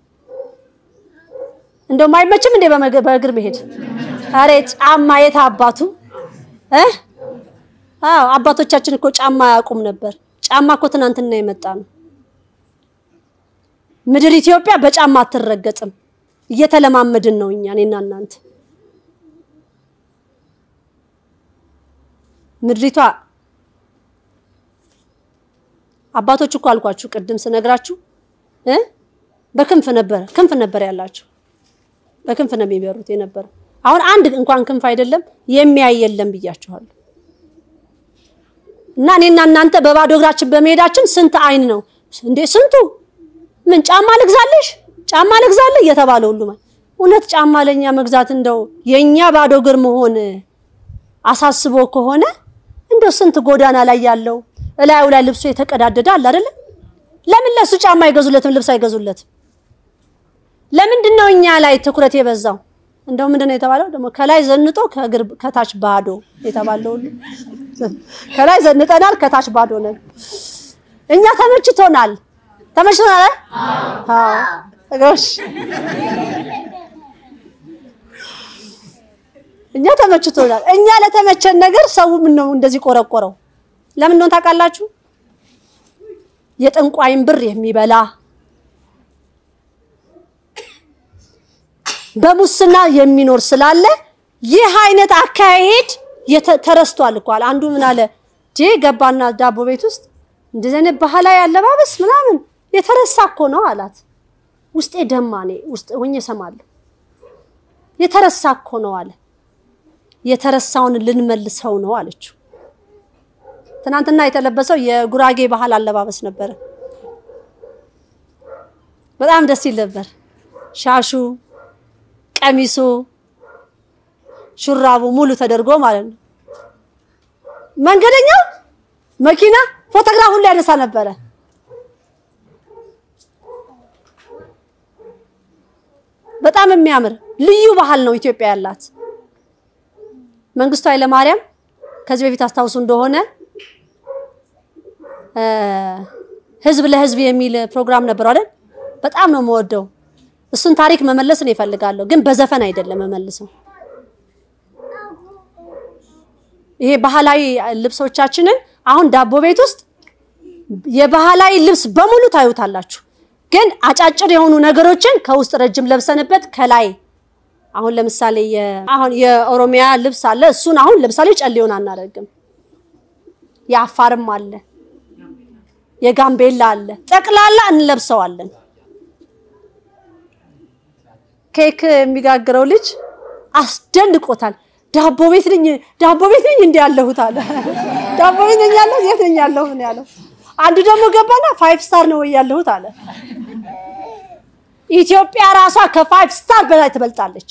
እንደውም አይመችም እንዴ በመግ- በእግር መሄድ? አሬ ጫማ የት አባቱ እ አዎ አባቶቻችን እኮ ጫማ አያውቁም ነበር። ጫማ እኮ ትናንትና የመጣ ነው። ምድር ኢትዮጵያ በጫማ አትረገጥም። እየተለማመድን ነው እኛ እኔና እናንተ። ምድሪቷ አባቶች እኮ አልኳችሁ ቅድም ስነግራችሁ እ በክንፍ ነበረ ክንፍ ነበር ያላቸው በክንፍ ነው የሚበሩት የነበረው። አሁን አንድ እንኳን ክንፍ አይደለም የሚያይ የለም ብያችኋለሁ። እና እኔና እናንተ በባዶ እግራችን በመሄዳችን ስንት አይን ነው እንዴ? ስንቱ ምን ጫማ ልግዛልሽ፣ ጫማ ልግዛልህ እየተባለ ሁሉ ማለት እውነት ጫማ ለኛ መግዛት እንደው የኛ ባዶ እግር መሆን አሳስቦ ከሆነ እንደው ስንት ጎዳና ላይ ያለው እላዩ ላይ ልብሱ የተቀዳደደ አለ አይደለ? ለምን ለሱ ጫማ አይገዙለትም? ልብስ አይገዙለትም? ለምንድን ነው እኛ ላይ ትኩረት የበዛው? እንደው ምንድን ነው የተባለው ደግሞ ከላይ ዘንጦ ከእግር ከታች ባዶ የተባለው ሁሉ ከላይ ዘንጠናል፣ ከታች ባዶ ነን። እኛ ተመችቶናል፣ ተመችቶናል። አዎ ጎሽ፣ እኛ ተመችቶናል። እኛ ለተመቸን ነገር ሰው ምን ነው እንደዚህ ቆረቆረው? ለምን እንደሆነ ታውቃላችሁ? የጠንቋይን ብር የሚበላ በሙስና የሚኖር ስላለ ይህ አይነት አካሄድ የተ- ተረስቷል እኮ አለ። አንዱ ምን አለ ጄ ገባና ዳቦ ቤት ውስጥ እንደዚህ አይነት ባህላዊ አለባበስ ምናምን የተረሳ እኮ ነው አላት። ውስጤ ደማ እኔ ውስጥ ሆኜ እሰማለሁ። የተረሳ እኮ ነው አለ። የተረሳውን ልንመልሰው ነው አለችው። ትናንትና የተለበሰው የጉራጌ ባህል አለባበስ ነበረ። በጣም ደስ ይል ነበር። ሻሹ፣ ቀሚሱ፣ ሹራቡ ሙሉ ተደርጎ ማለት ነው። መንገደኛው መኪና ፎቶግራፍ ሁሉ ያነሳ ነበረ። በጣም የሚያምር ልዩ ባህል ነው ኢትዮጵያ ያላት። መንግስቱ ኃይለማርያም ከዚህ በፊት አስታውሱ እንደሆነ እ ህዝብ ለህዝብ የሚል ፕሮግራም ነበረው አይደል? በጣም ነው የምወደው። እሱን ታሪክ መመለስ ነው እፈልጋለሁ፣ ግን በዘፈን አይደለም መመልሰው። ይሄ ባህላዊ ልብሶቻችንን አሁን ዳቦ ቤት ውስጥ የባህላዊ ልብስ በሙሉ ታዩታላችሁ፣ ግን አጫጭር የሆኑ ነገሮችን ከውስጥ ረጅም ለብሰንበት ከላይ አሁን ለምሳሌ የ- አሁን የኦሮሚያ ልብስ አለ። እሱን አሁን ለምሳሌ ጨሌውን አናደርግም። የአፋርም አለ፣ የጋምቤላ አለ። ጠቅላላ እንለብሰዋለን። ኬክ የሚጋግረው ልጅ አስደንቆታል። ዳቦ ቤት ነኝ ዳቦ ቤት ነኝ እንዲ ያለሁት አለ። ዳቦ ቤት ነኝ ያለሁት የት ነኝ ያለሁት ነው ያለው። አንዱ ደግሞ ገባና ፋይቭ ስታር ነው ወይ ያለሁት አለ። ኢትዮጵያ ራሷ ከፋይቭ ስታር በላይ ትበልጣለች።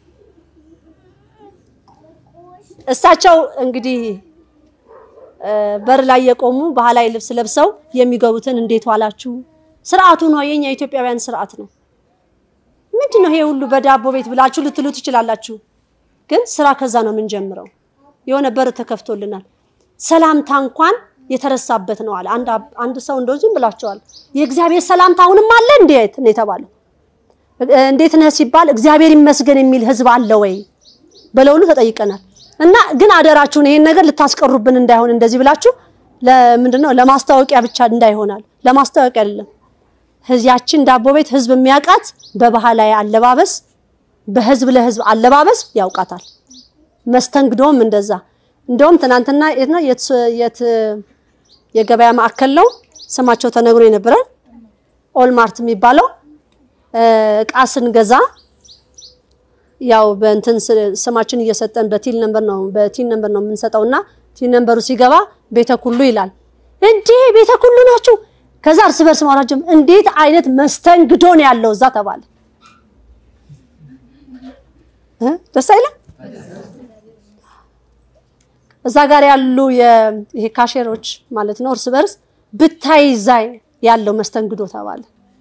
እሳቸው እንግዲህ እ በር ላይ የቆሙ ባህላዊ ልብስ ለብሰው የሚገቡትን እንዴት ዋላችሁ? ስርዓቱ ነው የኛ የኢትዮጵያውያን ስርዓት ነው። ምንድን ነው ይሄ ሁሉ በዳቦ ቤት ብላችሁ ልትሉ ትችላላችሁ። ግን ስራ ከዛ ነው የምንጀምረው። የሆነ በር ተከፍቶልናል። ሰላምታ እንኳን የተረሳበት ነው አለ አንድ አብ- አንድ ሰው እንደው ዝም ብላቸዋል። የእግዚአብሔር ሰላምታ አሁንም አለ እንዴት ነው የተባለው? እ- እንዴት ነህ ሲባል እግዚአብሔር ይመስገን የሚል ህዝብ አለ ወይ ብለው ሁሉ ተጠይቀናል። እና ግን አደራችሁን ይሄን ነገር ልታስቀሩብን እንዳይሆን እንደዚህ ብላችሁ ለምንድን ነው ለማስታወቂያ ብቻ እንዳይሆናል። ለማስታወቂያ አይደለም። ህዝያችን ዳቦ ቤት ህዝብ የሚያውቃት በባህላዊ አለባበስ በህዝብ ለህዝብ አለባበስ ያውቃታል። መስተንግዶም እንደዛ። እንደውም ትናንትና የት ነው የት የት የገበያ ማዕከል ነው ስማቸው ተነግሮ የነበረ ኦልማርት የሚባለው እ እቃ ስንገዛ ያው በእንትን ስ- ስማችን እየሰጠን በቲል ነምበር ነው በቲል ነምበር ነው የምንሰጠውና ቲል ነምበሩ ሲገባ ቤተ ኩሉ ይላል። እንዴ ቤተ ኩሉ ናችሁ? ከዛ እርስ በርስ ማውራት ጀመርን። እንዴት አይነት መስተንግዶ ነው ያለው እዛ ተባለ። እ ደስ አይልም? እዛ ጋር ያሉ የ- ይሄ ካሼሮች ማለት ነው እርስ በርስ ብታይ እዛ ያለው መስተንግዶ ተባለ።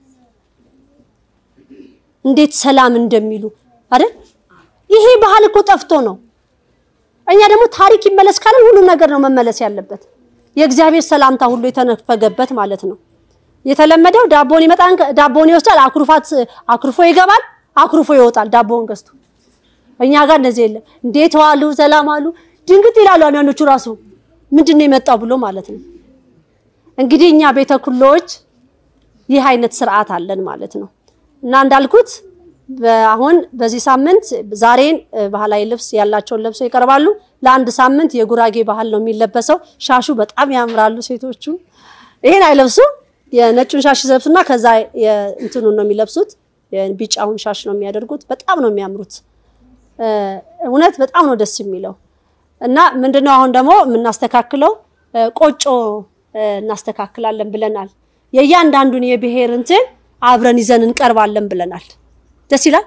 እንዴት ሰላም እንደሚሉ አይደል? ይሄ ባህል እኮ ጠፍቶ ነው። እኛ ደግሞ ታሪክ ይመለስ ካለን ሁሉም ነገር ነው መመለስ ያለበት። የእግዚአብሔር ሰላምታ ሁሉ የተነፈገበት ማለት ነው። የተለመደው ዳቦን ይመጣን ዳቦን ይወስዳል፣ አኩርፋት አኩርፎ ይገባል፣ አኩርፎ ይወጣል ዳቦውን ገዝቶ። እኛ ጋር እንደዚህ የለም። እንዴት ዋሉ፣ ሰላም አሉ፣ ድንግጥ ይላሉ አንዳንዶቹ ራሱ ምንድን ነው የመጣው ብሎ ማለት ነው። እንግዲህ እኛ ቤተ ኩሎዎች ይህ አይነት ስርዓት አለን ማለት ነው። እና እንዳልኩት በ- አሁን በዚህ ሳምንት ዛሬን እ፣ ባህላዊ ልብስ ያላቸውን ለብሰው ይቀርባሉ። ለአንድ ሳምንት የጉራጌ ባህል ነው የሚለበሰው። ሻሹ በጣም ያምራሉ ሴቶቹ። ይሄን አይለብሱም። የነጩን ሻሽ ይለብሱና ከዛ የእንትኑን ነው የሚለብሱት። የቢጫውን ሻሽ ነው የሚያደርጉት። በጣም ነው የሚያምሩት። እ፣ እውነት በጣም ነው ደስ የሚለው። እና ምንድነው አሁን ደግሞ የምናስተካክለው እ፣ ቆጮ እ፣ እናስተካክላለን ብለናል። የእያንዳንዱን የብሔር እንትን አብረን ይዘን እንቀርባለን ብለናል። ደስ ይላል።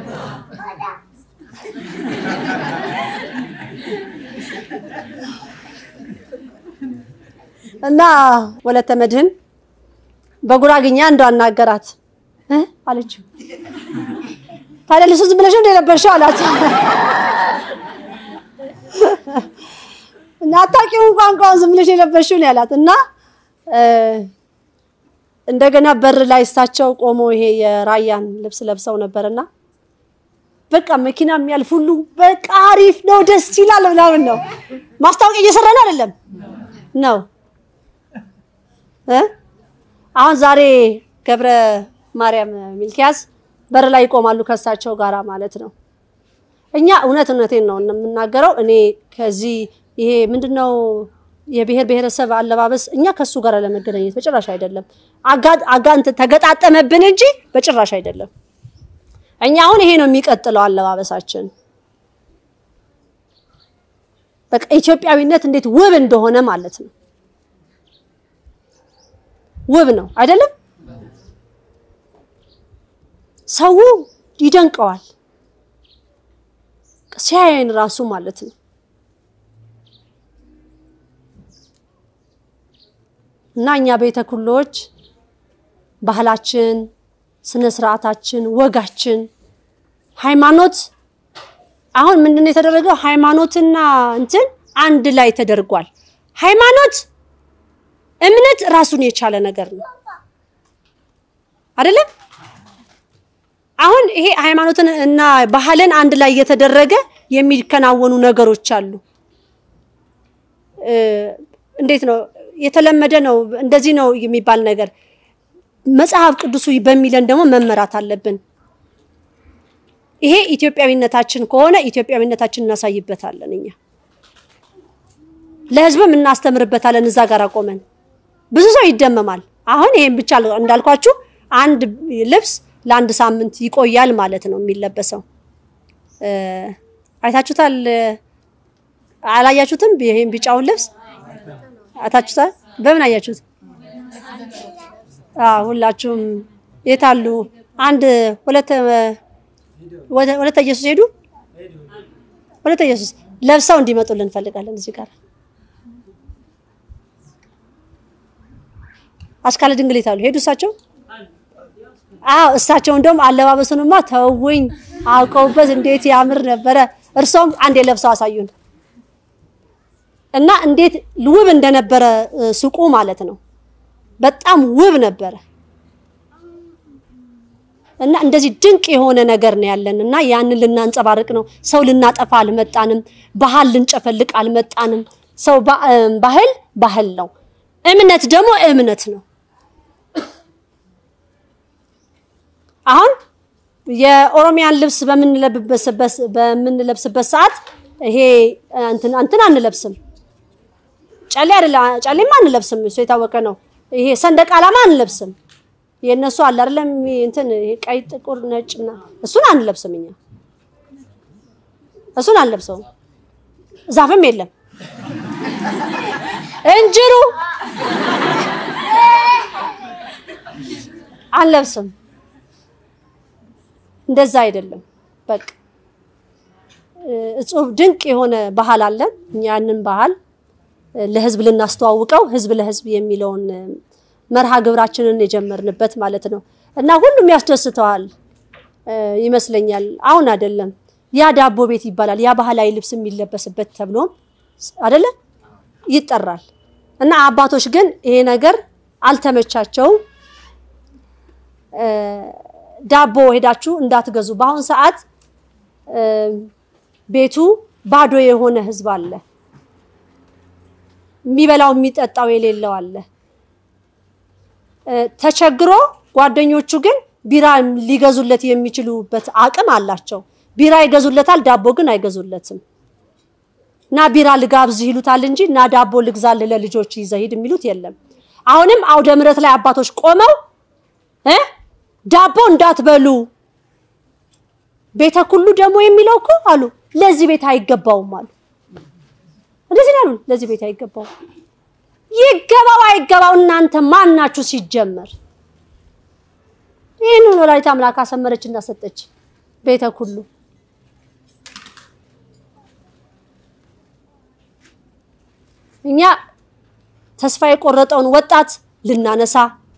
እና ወለተ መድህን በጉራግኛ እንደው አናገራት እ አለችው። ታዲያ ልብሱ ዝም ብለሽ እንደ የለበሽው አላት። እና አታውቂውም ቋንቋውን ዝም ብለሽ የለበሽው ነው ያላት። እና እ፣ እንደገና በር ላይ እሳቸው ቆሞ ይሄ የራያን ልብስ ለብሰው ነበርና በቃ መኪና የሚያልፍ ሁሉ በቃ አሪፍ ነው፣ ደስ ይላል ምናምን ነው። ማስታወቂያ እየሰራ ነው አይደለም ነው እ አሁን ዛሬ ገብረ ማርያም ሚልኪያስ በር ላይ ይቆማሉ ከእሳቸው ጋራ ማለት ነው። እኛ እውነት እውነቴን ነው የምናገረው። እኔ ከዚህ ይሄ ምንድነው የብሔር ብሔረሰብ አለባበስ እኛ ከሱ ጋር ለመገናኘት በጭራሽ አይደለም። አጋ- አጋንት ተገጣጠመብን እንጂ በጭራሽ አይደለም። እኛ አሁን ይሄ ነው የሚቀጥለው አለባበሳችን። በቃ ኢትዮጵያዊነት እንዴት ውብ እንደሆነ ማለት ነው። ውብ ነው አይደለም? ሰው ይደንቀዋል ሲያየን ራሱ ማለት ነው። እና እኛ ቤተ ኩሎች ባህላችን፣ ስነ ስርዓታችን፣ ወጋችን፣ ሃይማኖት አሁን ምንድነው የተደረገው? ሃይማኖትና እንትን አንድ ላይ ተደርጓል። ሃይማኖት እምነት ራሱን የቻለ ነገር ነው አይደለም? አሁን ይሄ ሃይማኖትን እና ባህልን አንድ ላይ እየተደረገ የሚከናወኑ ነገሮች አሉ። እ፣ እንዴት ነው የተለመደ ነው እንደዚህ ነው የሚባል ነገር መጽሐፍ ቅዱሱ በሚለን ደግሞ መመራት አለብን። ይሄ ኢትዮጵያዊነታችን ከሆነ ኢትዮጵያዊነታችን እናሳይበታለን። እኛ ለሕዝብም እናስተምርበታለን። እዛ ጋር ቆመን ብዙ ሰው ይደመማል። አሁን ይሄን ብቻ እንዳልኳችሁ አንድ ልብስ ለአንድ ሳምንት ይቆያል ማለት ነው የሚለበሰው። እ፣ አይታችሁታል? አላያችሁትም? ይሄን ቢጫውን ልብስ አይታችሁታል? በምን አያችሁት? አዎ ሁላችሁም የት አሉ? አንድ ሁለት ወደ- ወለተ ኢየሱስ ሄዱ። ወለተ ኢየሱስ ለብሰው እንዲመጡልን እንፈልጋለን። እዚህ ጋር አስካለ ድንግል የት አሉ? ሄዱ እሳቸው? አዎ እሳቸው እንደውም አለባበሱንማ ተውኝ አውቀውበት እንዴት ያምር ነበረ። እርሶም አንዴ ለብሰው አሳዩን እና እንዴት ውብ እንደነበረ እ፣ ሱቁ ማለት ነው። በጣም ውብ ነበረ እና እንደዚህ ድንቅ የሆነ ነገር ነው ያለን እና ያንን ልናንጸባርቅ ነው። ሰው ልናጠፋ አልመጣንም። ባህል ልንጨፈልቅ አልመጣንም። ሰው ባ- እ፣ ባህል ባህል ነው፣ እምነት ደግሞ እምነት ነው። አሁን የኦሮሚያን ልብስ በምንለብስበት በምንለብስበት ሰዓት ይሄ እንትን እንትን አንለብስም። ጨሌ አይደለ ጨሌማ አንለብስም፣ እሱ የታወቀ ነው። ይሄ ሰንደቅ ዓላማ አንለብስም። የእነሱ አለ አይደለም እንትን ይሄ ቀይ፣ ጥቁር፣ ነጭ እና እሱን አንለብስም። እኛ እሱን አንለብሰውም። ዛፍም የለም እንጅሩ አንለብስም። እንደዛ አይደለም። በቃ እጹብ ድንቅ የሆነ ባህል አለን። እኛ ያንን ባህል ለህዝብ ልናስተዋውቀው ህዝብ ለህዝብ የሚለውን መርሃ ግብራችንን የጀመርንበት ማለት ነው እና ሁሉም ያስደስተዋል ይመስለኛል። አሁን አይደለም ያ ዳቦ ቤት ይባላል። ያ ባህላዊ ልብስ የሚለበስበት ተብሎም አይደለ ይጠራል። እና አባቶች ግን ይሄ ነገር አልተመቻቸውም። ዳቦ ሄዳችሁ እንዳትገዙ። በአሁን ሰዓት ቤቱ ባዶ የሆነ ህዝብ አለ። የሚበላው የሚጠጣው የሌለው አለ። ተቸግሮ ጓደኞቹ ግን ቢራ ሊገዙለት የሚችሉበት አቅም አላቸው። ቢራ ይገዙለታል፣ ዳቦ ግን አይገዙለትም። እና ቢራ ልጋብዝህ ይሉታል እንጂ እና ዳቦ ልግዛልህ ለልጆች ይዘህ ሂድ የሚሉት የለም። አሁንም አውደ ምሕረት ላይ አባቶች ቆመው እ ዳቦ እንዳትበሉ ቤተ ኩሉ ደግሞ የሚለው እኮ አሉ ለዚህ ቤት አይገባውም አሉ። እንደዚህ ያሉ ለዚህ ቤት አይገባውም። ይገባው አይገባው እናንተ ማን ናችሁ ሲጀመር? ይህንን ወላዲተ አምላክ አሰመረች እና ሰጠች ቤተ ኩሉ እኛ ተስፋ የቆረጠውን ወጣት ልናነሳ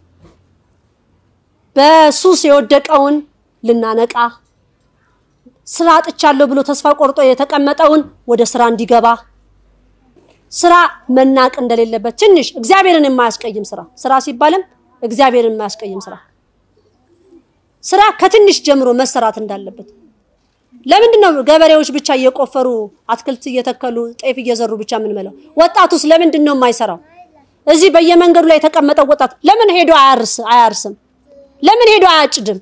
በሱስ የወደቀውን ልናነቃ ስራ አጥቻለሁ ብሎ ተስፋ ቆርጦ የተቀመጠውን ወደ ስራ እንዲገባ ስራ መናቅ እንደሌለበት ትንሽ እግዚአብሔርን የማያስቀይም ስራ ስራ ሲባልም እግዚአብሔርን የማያስቀይም ስራ ስራ ከትንሽ ጀምሮ መሰራት እንዳለበት ለምንድን ነው ገበሬዎች ብቻ እየቆፈሩ አትክልት እየተከሉ ጤፍ እየዘሩ ብቻ የምንመለው? ወጣቱስ ለምንድን ነው የማይሰራው? እዚህ በየመንገዱ ላይ የተቀመጠው ወጣት ለምን ሄዶ አያርስ አያርስም? ለምን ሄዶ አያጭድም?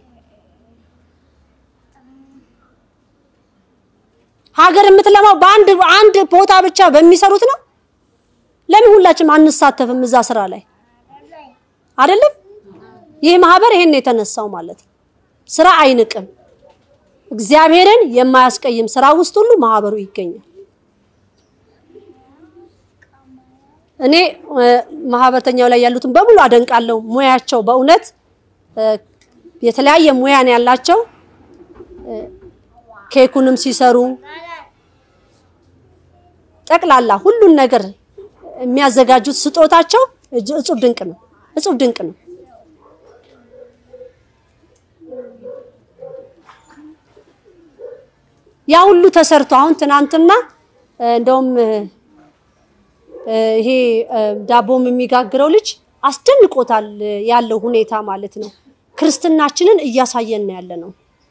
ሀገር የምትለማው በአንድ አንድ ቦታ ብቻ በሚሰሩት ነው። ለምን ሁላችንም አንሳተፍም እዛ ስራ ላይ አይደለም? ይህ ማህበር ይሄን የተነሳው ማለት ነው። ስራ አይንቅም። እግዚአብሔርን የማያስቀይም ስራ ውስጥ ሁሉ ማህበሩ ይገኛል። እኔ ማህበርተኛው ላይ ያሉትን በሙሉ አደንቃለሁ። ሙያቸው በእውነት የተለያየ ሙያን ያላቸው ኬኩንም ሲሰሩ ጠቅላላ ሁሉን ነገር የሚያዘጋጁት ስጦታቸው እጹብ ድንቅ ነው። እጹብ ድንቅ ነው። ያ ሁሉ ተሰርቶ አሁን ትናንትና እንደውም ይሄ ዳቦም የሚጋግረው ልጅ አስደንቆታል ያለው ሁኔታ ማለት ነው። ክርስትናችንን እያሳየን ያለ ነው።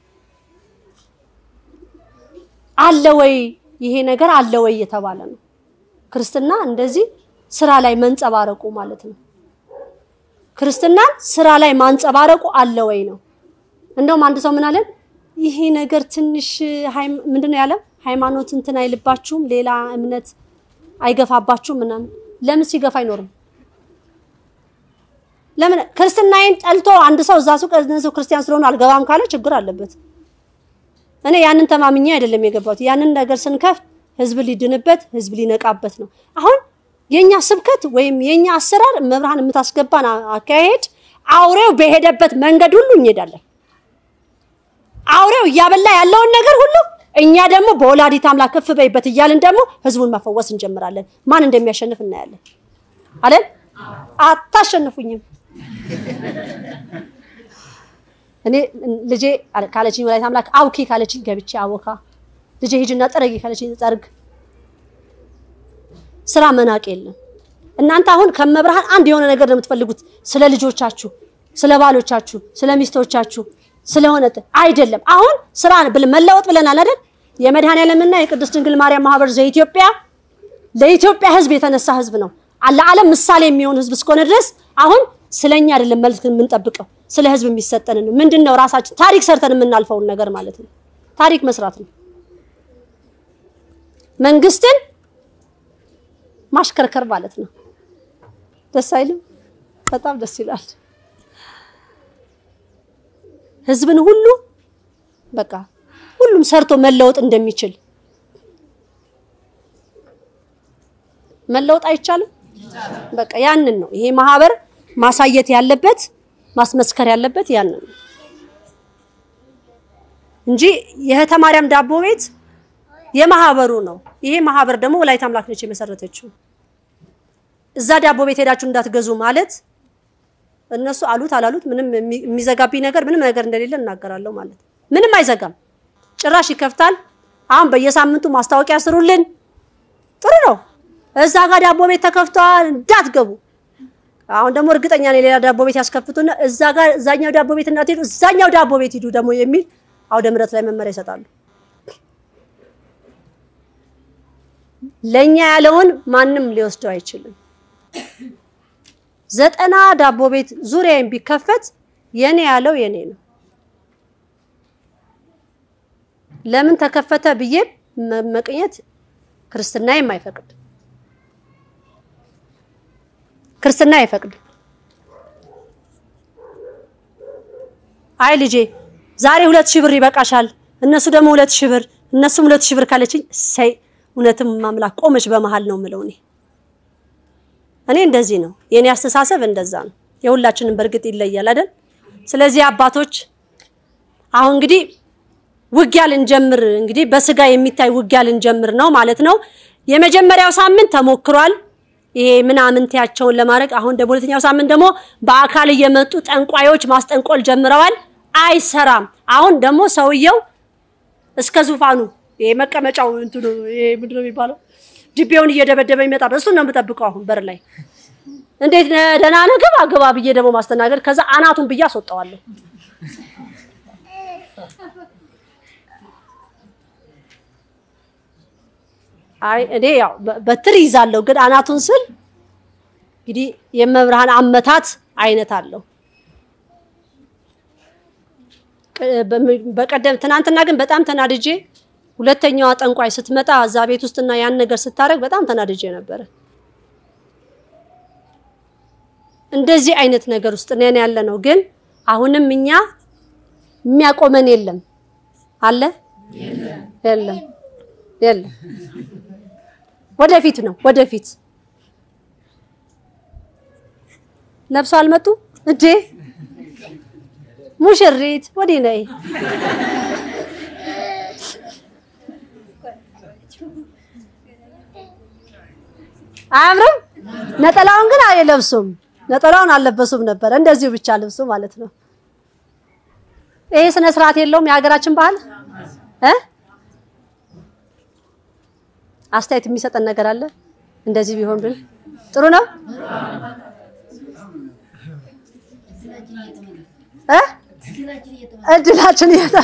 አለ ወይ ይሄ ነገር አለ ወይ እየተባለ ነው። ክርስትና እንደዚህ ስራ ላይ መንጸባረቁ ማለት ነው። ክርስትናን ስራ ላይ ማንጸባረቁ አለ ወይ ነው። እንደውም አንድ ሰው ምን አለን? ይሄ ነገር ትንሽ ምንድነው ያለ ሃይማኖት እንትን አይልባችሁም፣ ሌላ እምነት አይገፋባችሁም ምናምን። ለምን ሲገፋ አይኖርም? ለምን ክርስትናዬን ጠልቶ አንድ ሰው እዛ ሱቅ ሰው ክርስቲያን ስለሆነ አልገባም ካለ ችግር አለበት። እኔ ያንን ተማምኜ አይደለም የገባሁት። ያንን ነገር ስንከፍት ህዝብ ሊድንበት፣ ህዝብ ሊነቃበት ነው። አሁን የኛ ስብከት ወይም የኛ አሰራር መብርሃን የምታስገባን አካሄድ አውሬው በሄደበት መንገድ ሁሉ እንሄዳለን። አውሬው እያበላ ያለውን ነገር ሁሉ እኛ ደግሞ በወላዲት አምላክ ከፍ በይበት እያልን ደግሞ ህዝቡን መፈወስ እንጀምራለን። ማን እንደሚያሸንፍ እናያለን። አይደል? አታሸንፉኝም። እኔ ልጄ ካለችኝ ወላዲት አምላክ አውኪ ካለችኝ ገብቼ አወካ፣ ልጄ ሂጂና ጠረጊ ካለችኝ ጠርግ። ስራ መናቅ የለም። እናንተ አሁን ከመብርሃን አንድ የሆነ ነገር ነው የምትፈልጉት፣ ስለ ልጆቻችሁ፣ ስለ ባሎቻችሁ፣ ስለ ሚስቶቻችሁ ስለሆነ አይደለም። አሁን ስራ መለወጥ ብለናል አይደል? የመድኃኔዓለምና የቅድስት ድንግል ማርያም ማህበር ዘኢትዮጵያ ለኢትዮጵያ ህዝብ የተነሳ ህዝብ ነው። ለዓለም ምሳሌ የሚሆን ህዝብ እስከሆነ ድረስ አሁን ስለኛ አይደለም መልክ የምንጠብቀው ስለ ህዝብ የሚሰጠንን ምንድን ነው ራሳችን ታሪክ ሰርተን የምናልፈውን ነገር ማለት ነው። ታሪክ መስራት ነው። መንግስትን ማሽከርከር ማለት ነው። ደስ አይልም? በጣም ደስ ይላል። ህዝብን ሁሉ በቃ ሁሉም ሰርቶ መለወጥ እንደሚችል መለወጥ አይቻልም። በቃ ያንን ነው ይሄ ማህበር ማሳየት ያለበት ማስመስከር ያለበት ያንን ነው እንጂ የእህተ ማርያም ዳቦ ቤት የማህበሩ ነው። ይሄ ማህበር ደግሞ ወላዲተ አምላክ ነች የመሰረተችው። እዛ ዳቦ ቤት ሄዳችሁ እንዳትገዙ ማለት እነሱ አሉት አላሉት ምንም የሚ- የሚዘጋብኝ ነገር ምንም ነገር እንደሌለ እናገራለሁ ማለት ነው። ምንም አይዘጋም፣ ጭራሽ ይከፍታል። አሁን በየሳምንቱ ማስታወቂያ ስሩልን፣ ጥሩ ነው። እዛ ጋር ዳቦ ቤት ተከፍተዋል እንዳትገቡ። አሁን ደግሞ እርግጠኛ ነኝ ሌላ ዳቦ ቤት ያስከፍቱና እዛ ጋር እዛኛው ዳቦ ቤት እንዳትሄዱ እዛኛው ዳቦ ቤት ሂዱ ደግሞ የሚል አውደ ምሕረት ላይ መመሪያ ይሰጣሉ። ለኛ ያለውን ማንም ሊወስደው አይችልም። ዘጠና ዳቦ ቤት ዙሪያዬን ቢከፈት የኔ ያለው የኔ ነው። ለምን ተከፈተ ብዬ መመቅኘት ክርስትና የማይፈቅድ ክርስትና አይፈቅድም። አይ ልጄ ዛሬ ሁለት ሺህ ብር ይበቃሻል፣ እነሱ ደግሞ ሁለት ሺህ ብር እነሱም ሁለት ሺህ ብር ካለችኝ ሰይ እውነትም ማምላክ ቆመች በመሃል ነው የምለው እኔ እኔ እንደዚህ ነው የኔ አስተሳሰብ እንደዛ ነው። የሁላችንም በእርግጥ ይለያል አይደል? ስለዚህ አባቶች አሁን እንግዲህ ውጊያ ልንጀምር እንግዲህ በስጋ የሚታይ ውጊያ ልንጀምር ነው ማለት ነው። የመጀመሪያው ሳምንት ተሞክሯል። ይሄ ምናምንቴያቸውን ለማድረግ አሁን ደግሞ ሁለተኛው ሳምንት ደግሞ በአካል እየመጡ ጠንቋዮች ማስጠንቆል ጀምረዋል። አይሰራም። አሁን ደግሞ ሰውየው እስከ ዙፋኑ ይሄ መቀመጫው እንትኑ ይሄ ምንድን ነው የሚባለው ድቤውን እየደበደበ ይመጣል። እሱን ነው የምጠብቀው አሁን በር ላይ እንዴት ነህ? ደህና ነህ? ግባ ግባ ብዬ ደግሞ ማስተናገድ ከዛ አናቱን ብዬ አስወጣዋለሁ። አይ እኔ ያው በ- በትር ይዛለሁ፣ ግን አናቱን ስል እንግዲህ የመብርሃን አመታት አይነት አለው። ቅ- በም- በቀደም ትናንትና ግን በጣም ተናድጄ ሁለተኛዋ ጠንቋይ ስትመጣ እዛ ቤት ውስጥና ያን ነገር ስታደርግ በጣም ተናድጄ ነበረ። እንደዚህ አይነት ነገር ውስጥ ነን ያለ ነው። ግን አሁንም እኛ የሚያቆመን የለም አለ የለም የለም። ወደፊት ነው ወደፊት። ለብሰው አልመጡ እንዴ? ሙሽሪት ወዲህ ነይ። አያምርም? ነጠላውን ግን አይለብሱም። ነጠላውን አልለበሱም ነበር። እንደዚሁ ብቻ ልብሱ ማለት ነው። ይሄ ስነ ስርዓት የለውም የሀገራችን ባህል እ አስተያየት የሚሰጠን ነገር አለ። እንደዚህ ቢሆን ብል ጥሩ ነው እ እድላችን እየታ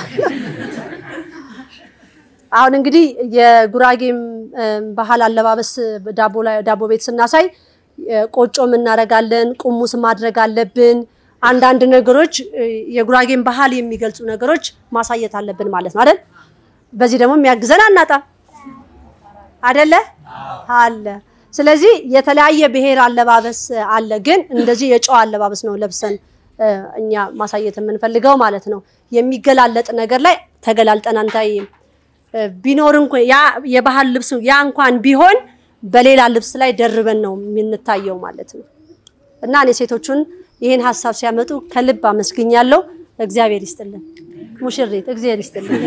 አሁን እንግዲህ የጉራጌም እም፣ ባህል አለባበስ ዳቦ ላይ ዳቦ ቤት ስናሳይ እ፣ ቆጮም እናደርጋለን፣ ቁሙስ ማድረግ አለብን። አንዳንድ ነገሮች እ፣ የጉራጌን ባህል የሚገልጹ ነገሮች ማሳየት አለብን ማለት ነው አይደል? በዚህ ደግሞ የሚያግዘን አናጣም አይደለ? አለ። ስለዚህ የተለያየ ብሔር አለባበስ አለ፣ ግን እንደዚህ የጨዋ አለባበስ ነው ለብሰን እ፣ እኛ ማሳየት የምንፈልገው ማለት ነው። የሚገላለጥ ነገር ላይ ተገላልጠን አንታይም። እ፣ ቢኖር እንኳን ያ የባህል ልብስ ያ እንኳን ቢሆን በሌላ ልብስ ላይ ደርበን ነው የምንታየው ማለት ነው። እና እኔ ሴቶቹን ይህን ሀሳብ ሲያመጡ ከልብ አመስግኛለሁ። እግዚአብሔር ይስጥልን። ሙሽሪት እግዚአብሔር ይስጥልን።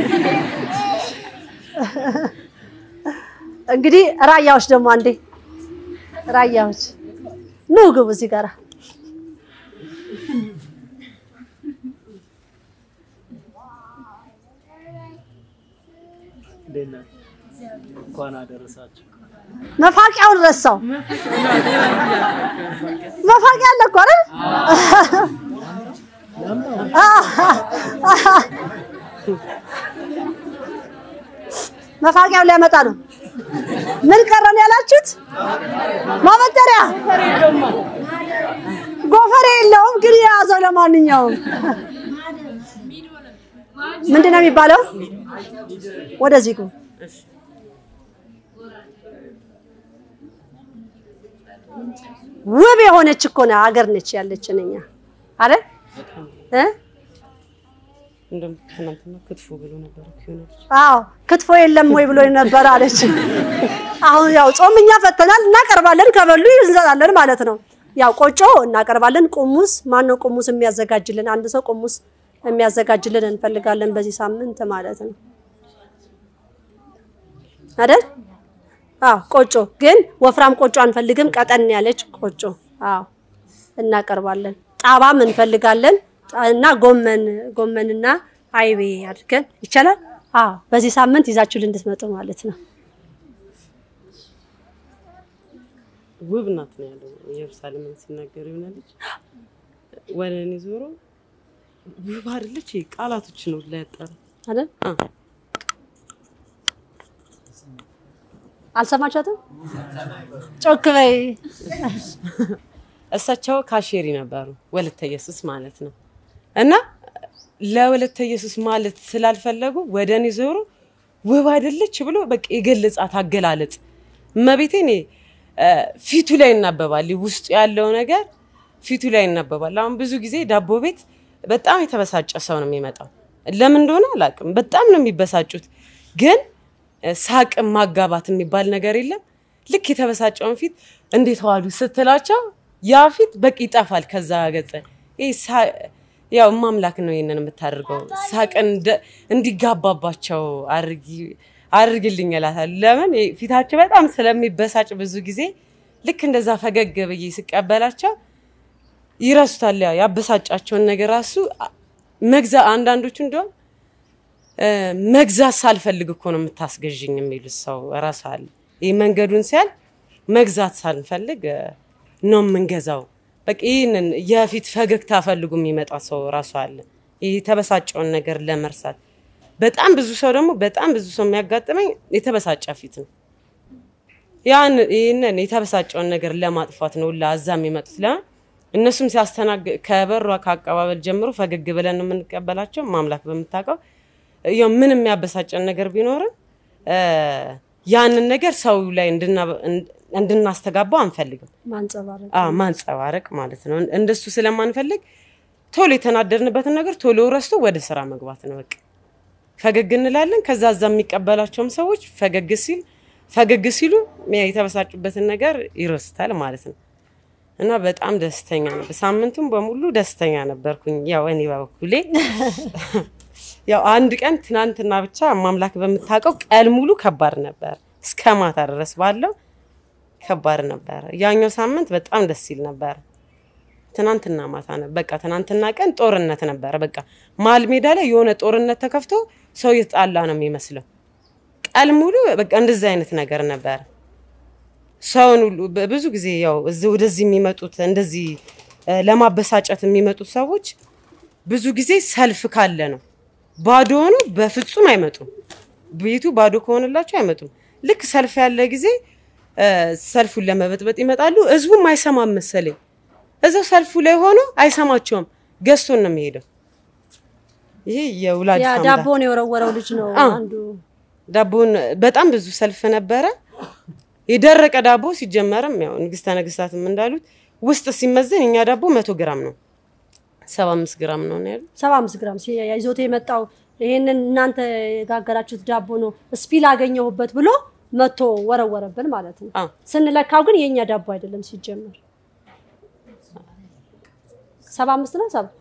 እንግዲህ ራያዎች ደግሞ አንዴ ራያዎች ኑ ግቡ እዚህ ጋር እንዴት ነህ? እንኳን አደረሳችሁ። መፋቂያውን ረሳው። መፋቂያ አለ እኮ አይደል? መፋቂያውን ሊያመጣ ነው። ምን ቀረን ያላችሁት? ማበጠሪያ ጎፈሬ የለውም ግን የያዘው ለማንኛውም ምንድን ነው የሚባለው? ወደዚህ ግቡ። ውብ የሆነች እኮ ነው ሀገር ነች ያለችን እኛ አይደል እ እንደውም ትናንትና ክትፎ ብሎ ነበር እኮ የሆነ ልጅ። አዎ ክትፎ የለም ወይ ብሎ ነበር አለች። አሁን ያው ጾም እኛ ፈተናል እናቀርባለን፣ ከበሉ እንሰጣለን ማለት ነው። ያው ቆጮ እናቀርባለን። ቁሙስ ማን ነው ቁሙስ የሚያዘጋጅልን? አንድ ሰው ቁሙስ የሚያዘጋጅልን እንፈልጋለን በዚህ ሳምንት ማለት ነው። አይደል? አዎ ቆጮ ግን ወፍራም ቆጮ አንፈልግም። ቀጠን ያለች ቆጮ አዎ እናቀርባለን። ጣባም እንፈልጋለን እና ጎመን ጎመንና አይቤ አድርገን ይቻላል። አዎ በዚህ ሳምንት ይዛችሁ እንድትመጡ ማለት ነው። ውብ ናት ነው ያለው ኢየሩሳሌምን ሲናገር የሆነ ልጅ ወደ እኔ ዞሮ ውብ አይደለች ቃላቶች ነው ላያጠረ አይደል? አልሰማችኋትም? ጮክ በይ። እሳቸው ካሼሪ ነበሩ ወለተ ኢየሱስ ማለት ነው። እና ለወለተ ኢየሱስ ማለት ስላልፈለጉ ወደ እኔ ዞሮ ውብ አይደለች ብሎ በቃ የገለጻት አገላለጽ እመቤቴ እኔ ፊቱ ላይ ይናበባል። ውስጡ ያለው ነገር ፊቱ ላይ ይናበባል። አሁን ብዙ ጊዜ ዳቦ ቤት በጣም የተበሳጨ ሰው ነው የሚመጣው። ለምን እንደሆነ አላውቅም። በጣም ነው የሚበሳጩት። ግን ሳቅም ማጋባት የሚባል ነገር የለም። ልክ የተበሳጨውን ፊት እንዴት ዋሉ ስትላቸው ያ ፊት በቂ ይጠፋል ከዛ ገጸ። ይሄ ሳ- ያው ማምላክ ነው ይሄንን የምታደርገው። ሳቅን እንደ- እንዲጋባባቸው አድርጊ አድርግልኝ እላታለሁ። ለምን ይሄ ፊታቸው በጣም ስለሚበሳጭ ብዙ ጊዜ ልክ እንደዛ ፈገግ ብዬ ስቀበላቸው ይረሱታል። ያው ያበሳጫቸውን ነገር ራሱ መግዛ አንዳንዶቹ እንዲሁም መግዛት ሳልፈልግ እኮ ነው የምታስገዥኝ የሚሉት ሰው ራሱ አለ። ይህ መንገዱን ሲያል መግዛት ሳንፈልግ እ፣ ነው የምንገዛው። በቃ ይህንን የፊት ፈገግታ ፈልጉ የሚመጣ ሰው ራሱ አለ። ይህ የተበሳጨውን ነገር ለመርሳት በጣም ብዙ ሰው ደግሞ በጣም ብዙ ሰው የሚያጋጥመኝ የተበሳጨ ፊት ነው። ያን ይህንን የተበሳጨውን ነገር ለማጥፋት ነው ሁላ እዛ የሚመጡት። ለምን እነሱም ሲያስተናግ ከበሯ ከአቀባበል ጀምሮ ፈገግ ብለን ነው የምንቀበላቸው። ማምላክ በምታውቀው ያው ምን የሚያበሳጨን ነገር ቢኖርም እ፣ ያንን ነገር ሰው ላይ እንድና- እንድናስተጋባው አንፈልግም። ማንጸባረቅ አዎ ማንጸባረቅ ማለት ነው። እንደሱ ስለማንፈልግ ቶሎ የተናደድንበትን ነገር ቶሎ ረስቶ ወደ ስራ መግባት ነው በቃ። ፈገግ እንላለን። ከዛ እዛ የሚቀበላቸውም ሰዎች ፈገግ ሲል ፈገግ ሲሉ ያ የተበሳጩበትን ነገር ይረስታል ማለት ነው። እና በጣም ደስተኛ ነበር። ሳምንቱም በሙሉ ደስተኛ ነበርኩኝ። ያው እኔ በበኩሌ ያው አንድ ቀን ትናንትና ብቻ ማምላክ በምታውቀው ቀን ሙሉ ከባድ ነበር፣ እስከ ማታ ድረስ ባለው ከባድ ነበር። ያኛው ሳምንት በጣም ደስ ይል ነበር። ትናንትና ማታ ነበር። በቃ ትናንትና ቀን ጦርነት ነበረ። በቃ መሀል ሜዳ ላይ የሆነ ጦርነት ተከፍቶ ሰው የተጣላ ነው የሚመስለው። ቀን ሙሉ በቃ እንደዚህ አይነት ነገር ነበረ። ሰውን ሁሉ በ- ብዙ ጊዜ ያው እዚህ ወደዚህ የሚመጡት እንደዚህ እ፣ ለማበሳጨት የሚመጡት ሰዎች ብዙ ጊዜ ሰልፍ ካለ ነው። ባዶ ሆኖ በፍጹም አይመጡም። ቤቱ ባዶ ከሆነላቸው አይመጡም። ልክ ሰልፍ ያለ ጊዜ እ፣ ሰልፉን ለመበጥበጥ ይመጣሉ። ህዝቡም አይሰማም መሰለኝ። እዛው ሰልፉ ላይ ሆኖ አይሰማቸውም። ገዝቶን ነው የሚሄደው። ይሄ የውላድ ያ አምላክ ዳቦን የወረወረው ልጅ ነው አዎ። አንዱ። ዳቦን በጣም ብዙ ሰልፍ ነበረ። የደረቀ ዳቦ ሲጀመርም ያው ንግስተ ነገስታትም እንዳሉት ውስጥ ሲመዘን እኛ ዳቦ መቶ ግራም ነው፣ ሰባ አምስት ግራም ነው ነው ያሉት። ሰባ አምስት ግራም ሲ- ይዞት የመጣው ይሄንን እናንተ የጋገራችሁት ዳቦ ነው ስፒል አገኘሁበት ብሎ መቶ ወረወረብን ማለት ነው። አዎ ስንለካው ግን የእኛ ዳቦ አይደለም ሲጀመር። ሰባ አምስት ነው ሰባ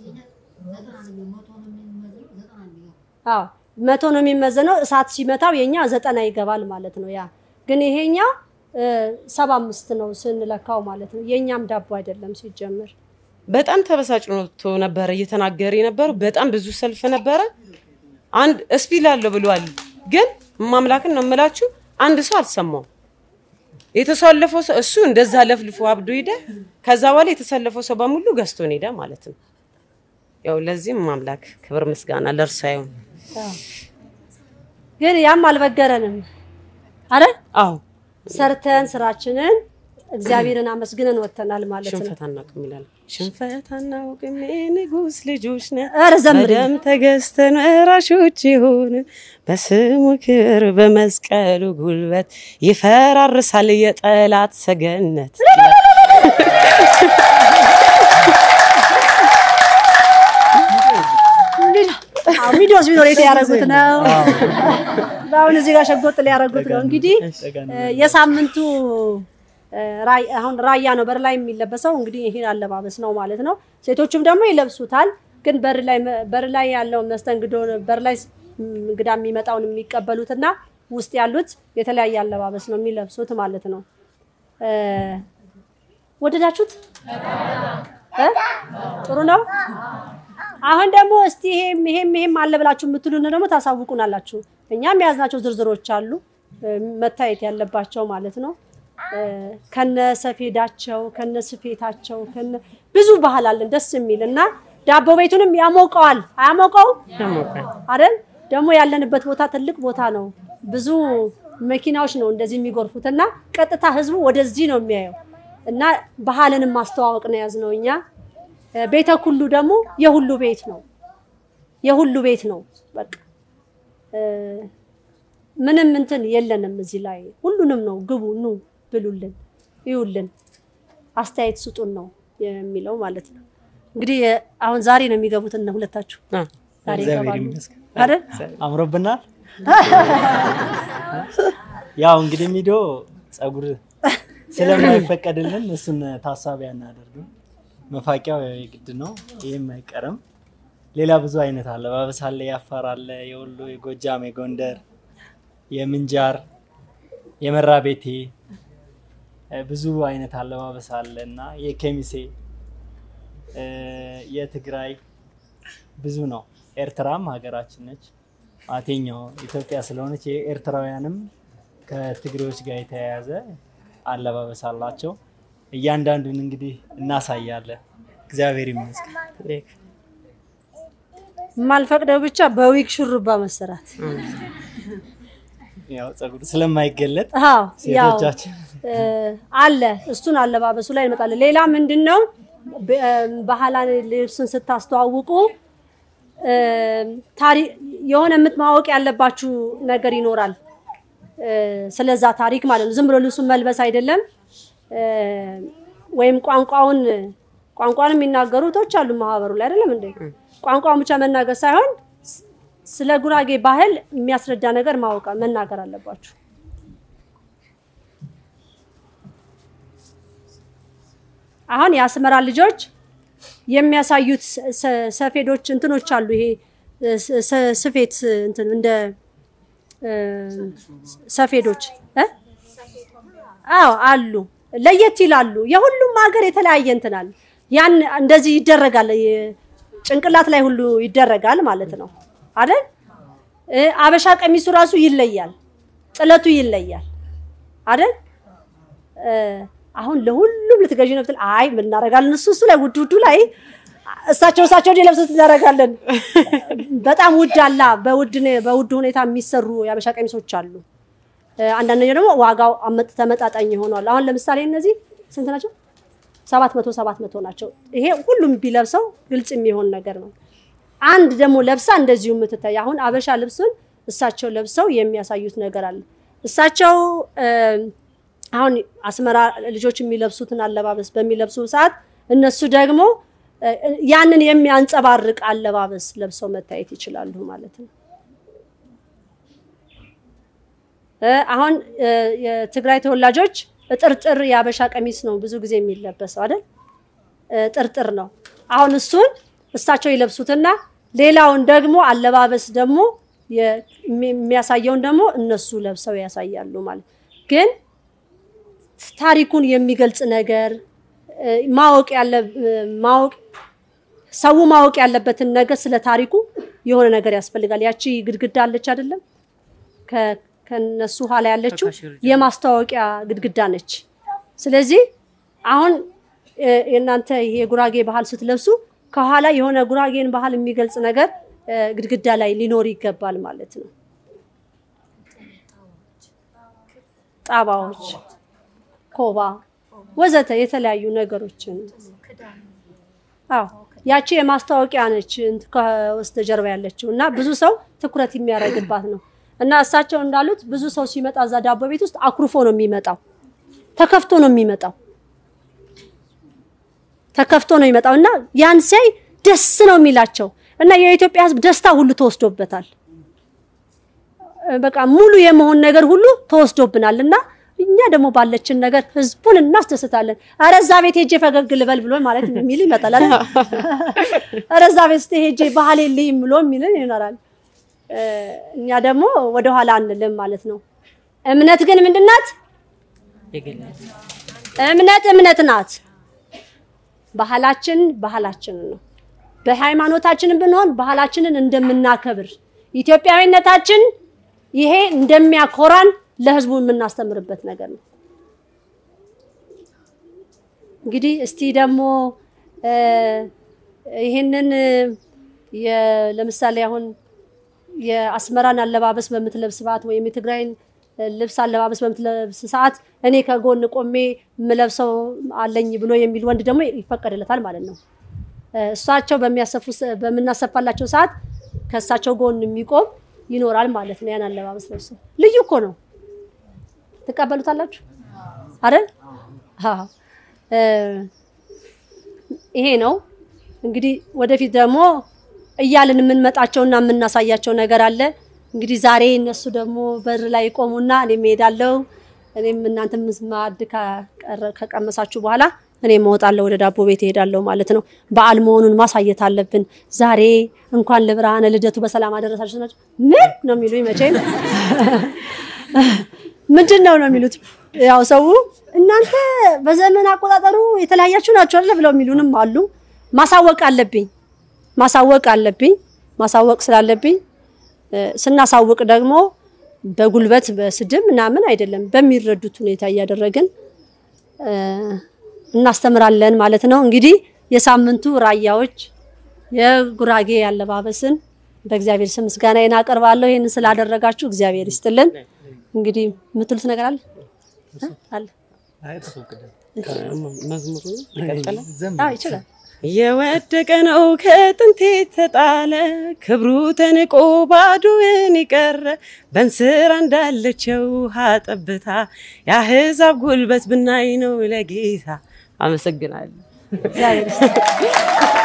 አዎ መቶ ነው የሚመዘነው። እሳት ሲመታው የኛ ዘጠና ይገባል ማለት ነው። ያ ግን ይሄኛ እ፣ ሰባ አምስት ነው ስንለካው ማለት ነው። የእኛም ዳቦ አይደለም ሲጀመር። በጣም ተበሳጭቶ ነበረ እየተናገረ የነበረው። በጣም ብዙ ሰልፍ ነበረ። አንድ እስፒል አለው ብሏል፣ ግን ማምላክን ነው የምላችሁ አንድ ሰው አልሰማውም። የተሰለፈው ሰው እሱ እንደዛ ለፍልፎ አብዶ ሄደ። ከዛ በኋላ የተሰለፈው ሰው በሙሉ ገዝቶን ሄደ ማለት ነው። ያው ለዚህም ማምላክ ክብር ምስጋና ለእርሱ ይሁን። ግን ያም አልበገረንም። አረ አዎ ሰርተን ስራችንን እግዚአብሔርን አመስግነን ወጥተናል ማለት ነው። ሽንፈት አናውቅም ይላል። ሽንፈት አናውቅም የንጉሥ ልጆች ነን ኧረ ዘምሪ። በደም ተገዝተን ወራሾች ይሁን በስሙ ክብር በመስቀሉ ጉልበት ይፈራርሳል የጠላት ሰገነት። አዎ፣ ቪዲዮስ ቢኖር የት ያደረጉት ነው? አሁን እዚህ ጋር ሸጎጥ ሊያደርጉት ነው። እንግዲህ እ፣ የሳምንቱ እ፣ ራይ- አሁን ራያ ነው በር ላይ የሚለበሰው እንግዲህ ይሄን አለባበስ ነው ማለት ነው። ሴቶችም ደግሞ ይለብሱታል። ግን በር ላይ በር ላይ ያለው መስተንግዶ በር ላይ ም፣ እንግዳ የሚመጣውን የሚቀበሉትና ውስጥ ያሉት የተለያየ አለባበስ ነው የሚለብሱት ማለት ነው። እ፣ ወደዳችሁት? እ? ጥሩ ነው። አሁን ደግሞ እስቲ ይሄም ይሄም ይሄም አለ ብላችሁ የምትሉን ደግሞ ታሳውቁናላችሁ። እኛም የያዝናቸው ዝርዝሮች አሉ እ፣ መታየት ያለባቸው ማለት ነው። እ፣ ከነ ሰፌዳቸው ከነ ስፌታቸው ከነ ብዙ ባህል አለን ደስ የሚል እና ዳቦ ቤቱንም ያሞቀዋል አያሞቀው ያሞቃል። አይደል? ደግሞ ያለንበት ቦታ ትልቅ ቦታ ነው። ብዙ መኪናዎች ነው እንደዚህ የሚጎርፉት እና ቀጥታ ህዝቡ ወደዚህ ነው የሚያየው እና ባህልንም ማስተዋወቅ ነው የያዝነው እኛ። እ፣ ቤተ ኩሉ ደግሞ የሁሉ ቤት ነው፣ የሁሉ ቤት ነው። በቃ እ፣ ምንም እንትን የለንም እዚህ ላይ ሁሉንም ነው። ግቡ፣ ኑ፣ ብሉልን፣ ይዩልን፣ አስተያየት ስጡን ነው የሚለው ማለት ነው። እንግዲህ እ፣ አሁን ዛሬ ነው የሚገቡት እነ ሁለታችሁ አዎ። ዛሬ እግዚአብሔር ይገባሉ ይመስገን አይደል? አምሮብናል። ያው እንግዲህ ሚዶ ጸጉር ስለማይፈቀድልን እሱን ታሳቢ አናደርግም። መፋቂያው ያው የግድ ነው፣ ይህም አይቀርም። ሌላ ብዙ አይነት አለባበስ አለ። የአፋር አለ፣ የወሎ፣ የጎጃም፣ የጎንደር፣ የምንጃር፣ የመራ ቤቴ እ፣ ብዙ አይነት አለባበስ አለ እና የኬሚሴ እ፣ የትግራይ ብዙ ነው። ኤርትራም ሀገራችን ነች። አቴኛው ኢትዮጵያ ስለሆነች የኤርትራውያንም ከትግሬዎች ጋር የተያያዘ አለባበስ አላቸው። እያንዳንዱን እንግዲህ እናሳያለን። እግዚአብሔር ይመስገን። የማልፈቅደው ብቻ በዊግ ሹሩባ መሰራት። ያው ጸጉር ስለማይገለጥ አዎ ያው ሴቶቻችን እ፣ አለ እሱን አለባበሱ ላይ እንመጣለን። ሌላ ምንድን ነው በ- ባህላዊ ልብስን ስታስተዋውቁ እ፣ ታሪ- የሆነ የምትማወቅ ያለባችሁ ነገር ይኖራል እ፣ ስለዛ ታሪክ ማለት ነው። ዝም ብሎ ልብሱን መልበስ አይደለም እ፣ ወይም ቋንቋውን ቋንቋን የሚናገሩ እህቶች አሉ ማህበሩ ላይ አይደለም እንዴ? ቋንቋውን ብቻ መናገር ሳይሆን ስ- ስለ ጉራጌ ባህል የሚያስረዳ ነገር ማወቅ መናገር አለባችሁ። አሁን የአስመራ ልጆች የሚያሳዩት ሰ- ሰ- ሰፌዶች እንትኖች አሉ። ይሄ ስ- ስ- ስፌት እንትን እንደ እ፣ ሰፌዶች እ? አዎ አሉ፣ ለየት ይላሉ። የሁሉም ሀገር የተለያየ እንትን አለ። ያን እንደዚህ ይደረጋል፣ የ- ጭንቅላት ላይ ሁሉ ይደረጋል ማለት ነው አይደል? እ፣ አበሻ ቀሚሱ ራሱ ይለያል፣ ጥለቱ ይለያል አይደል? እ፣ አሁን ለሁሉም ልትገዢ ነው ብትል፣ አይ ምን እናደርጋለን እሱ እሱ ላይ ውድ ውዱ ላይ እሳቸው እሳቸው እንዲለብሱት እናደርጋለን። በጣም ውድ አላ በውድ ነ- በውድ ሁኔታ የሚሰሩ የአበሻ ቀሚሶች አሉ። እ፣ አንዳንደኛው ደግሞ ዋጋው አመጥ- ተመጣጣኝ ይሆናል። አሁን ለምሳሌ እነዚህ ስንት ናቸው? ሰባት መቶ ሰባት መቶ ናቸው። ይሄ ሁሉም ቢለብሰው ግልጽ የሚሆን ነገር ነው። አንድ ደግሞ ለብሳ እንደዚሁ የምትታይ አሁን አበሻ ልብሱን እሳቸው ለብሰው የሚያሳዩት ነገር አለ። እሳቸው እ፣ አሁን አስመራ ልጆች የሚለብሱትን አለባበስ በሚለብሱ ሰዓት እነሱ ደግሞ እ፣ ያንን የሚያንጸባርቅ አለባበስ ለብሰው መታየት ይችላሉ ማለት ነው። እ፣ አሁን እ፣ የትግራይ ተወላጆች ጥርጥር የአበሻ ቀሚስ ነው ብዙ ጊዜ የሚለበሰው አይደል? እ፣ ጥርጥር ነው። አሁን እሱን እሳቸው ይለብሱትና ሌላውን ደግሞ አለባበስ ደግሞ የ- የሚ- የሚያሳየውን ደግሞ እነሱ ለብሰው ያሳያሉ ማለት ግን ታሪኩን የሚገልጽ ነገር እ፣ ማወቅ ያለ እ፣ ማወቅ ሰው ማወቅ ያለበትን ነገር ስለ ታሪኩ የሆነ ነገር ያስፈልጋል። ያቺ ግድግዳ አለች አይደለም? ከ- ከነሱ ኋላ ያለችው የማስታወቂያ ግድግዳ ነች። ስለዚህ አሁን እ፣ የእናንተ ይሄ የጉራጌ ባህል ስትለብሱ ከኋላ የሆነ ጉራጌን ባህል የሚገልጽ ነገር እ፣ ግድግዳ ላይ ሊኖር ይገባል ማለት ነው። ጣባዎች፣ ኮባ ወዘተ የተለያዩ ነገሮችን አዎ ያቺ የማስታወቂያ ነች እንት- ከበስተጀርባ ያለችው እና ብዙ ሰው ትኩረት የሚያደርግባት ነው። እና እሳቸው እንዳሉት ብዙ ሰው ሲመጣ እዛ ዳቦ ቤት ውስጥ አኩርፎ ነው የሚመጣው፣ ተከፍቶ ነው የሚመጣው፣ ተከፍቶ ነው የሚመጣው እና ያን ሲያይ ደስ ነው የሚላቸው እና የኢትዮጵያ ሕዝብ ደስታ ሁሉ ተወስዶበታል። በቃ ሙሉ የመሆን ነገር ሁሉ ተወስዶብናል እና እኛ ደግሞ ባለችን ነገር ህዝቡን እናስደስታለን። ኧረ እዛ ቤት ሄጄ ፈገግ ልበል ብሎ ማለት የሚል ይመጣል አይደል? ኧረ እዛ ቤት ሄጄ ባህል የለኝም ብሎ የሚልን ይኖራል። እ፣ እኛ ደግሞ ወደኋላ አንልም ማለት ነው። እምነት ግን ምንድን ናት? የገለጽ እምነት እምነት ናት። ባህላችን ባህላችንን ነው። በሃይማኖታችንን ብንሆን ባህላችንን እንደምናከብር ኢትዮጵያዊነታችን ይሄ እንደሚያኮራን ለህዝቡ የምናስተምርበት ነገር ነው። እንግዲህ እስቲ ደግሞ እ፣ ይህንን የ- ለምሳሌ አሁን የአስመራን አለባበስ በምትለብስ ሰዓት ወይም የትግራይን ልብስ አለባበስ በምትለብስ ሰዓት እኔ ከጎን ቆሜ የምለብሰው አለኝ ብሎ የሚል ወንድ ደግሞ ይፈቀድለታል ማለት ነው። እ፣ እሳቸው በሚያሰፉ ሰ- በምናሰፋላቸው ሰዓት ከእሳቸው ጎን የሚቆም ይኖራል ማለት ነው። ያን አለባበስ ለብሶ ልዩ እኮ ነው። ትቀበሉታላችሁ አይደል? አዎ። እ፣ ይሄ ነው እንግዲህ ወደፊት ደግሞ እያልን የምንመጣቸውና የምናሳያቸው ነገር አለ። እንግዲህ ዛሬ እነሱ ደግሞ በር ላይ ይቆሙና እኔም እሄዳለሁ። እኔም እናንተም ማዕድ ከቀረ- ከቀመሳችሁ በኋላ እኔም እወጣለሁ ወደ ዳቦ ቤት እሄዳለሁ ማለት ነው። በዓል መሆኑን ማሳየት አለብን። ዛሬ እንኳን ለብርሃነ ልደቱ በሰላም አደረሳችሁ ናቸው። ምን ነው የሚሉኝ መቼም ምንድን ነው ነው የሚሉት። ያው ሰው እናንተ በዘመን አቆጣጠሩ የተለያያችሁ ናቸው አይደል ብለው የሚሉንም አሉ። ማሳወቅ አለብኝ ማሳወቅ አለብኝ ማሳወቅ ስላለብኝ እ፣ ስናሳውቅ ደግሞ በጉልበት በስድብ ምናምን አይደለም፣ በሚረዱት ሁኔታ እያደረግን እ፣ እናስተምራለን ማለት ነው። እንግዲህ የሳምንቱ ራያዎች የጉራጌ አለባበስን በእግዚአብሔር ስም ምስጋናዬን አቀርባለሁ። ይህንን ስላደረጋችሁ እግዚአብሔር ይስጥልን። እንግዲህ የምትሉት ነገር አለ እ? አለ አይ፣ እሱ ቅደም። መዝሙሩ ይቀጥላል። ዘም አዎ ይችላል። የወደቀ ነው ከጥንት የተጣለ ክብሩ ተንቆ ባዶውን የቀረ በእንስራ እንዳለችው ውሃ ጠብታ የአሕዛብ ጉልበት ብናይ ነው ለጌታ። አመሰግናለሁ። እግዚአብሔር ይስጥልን።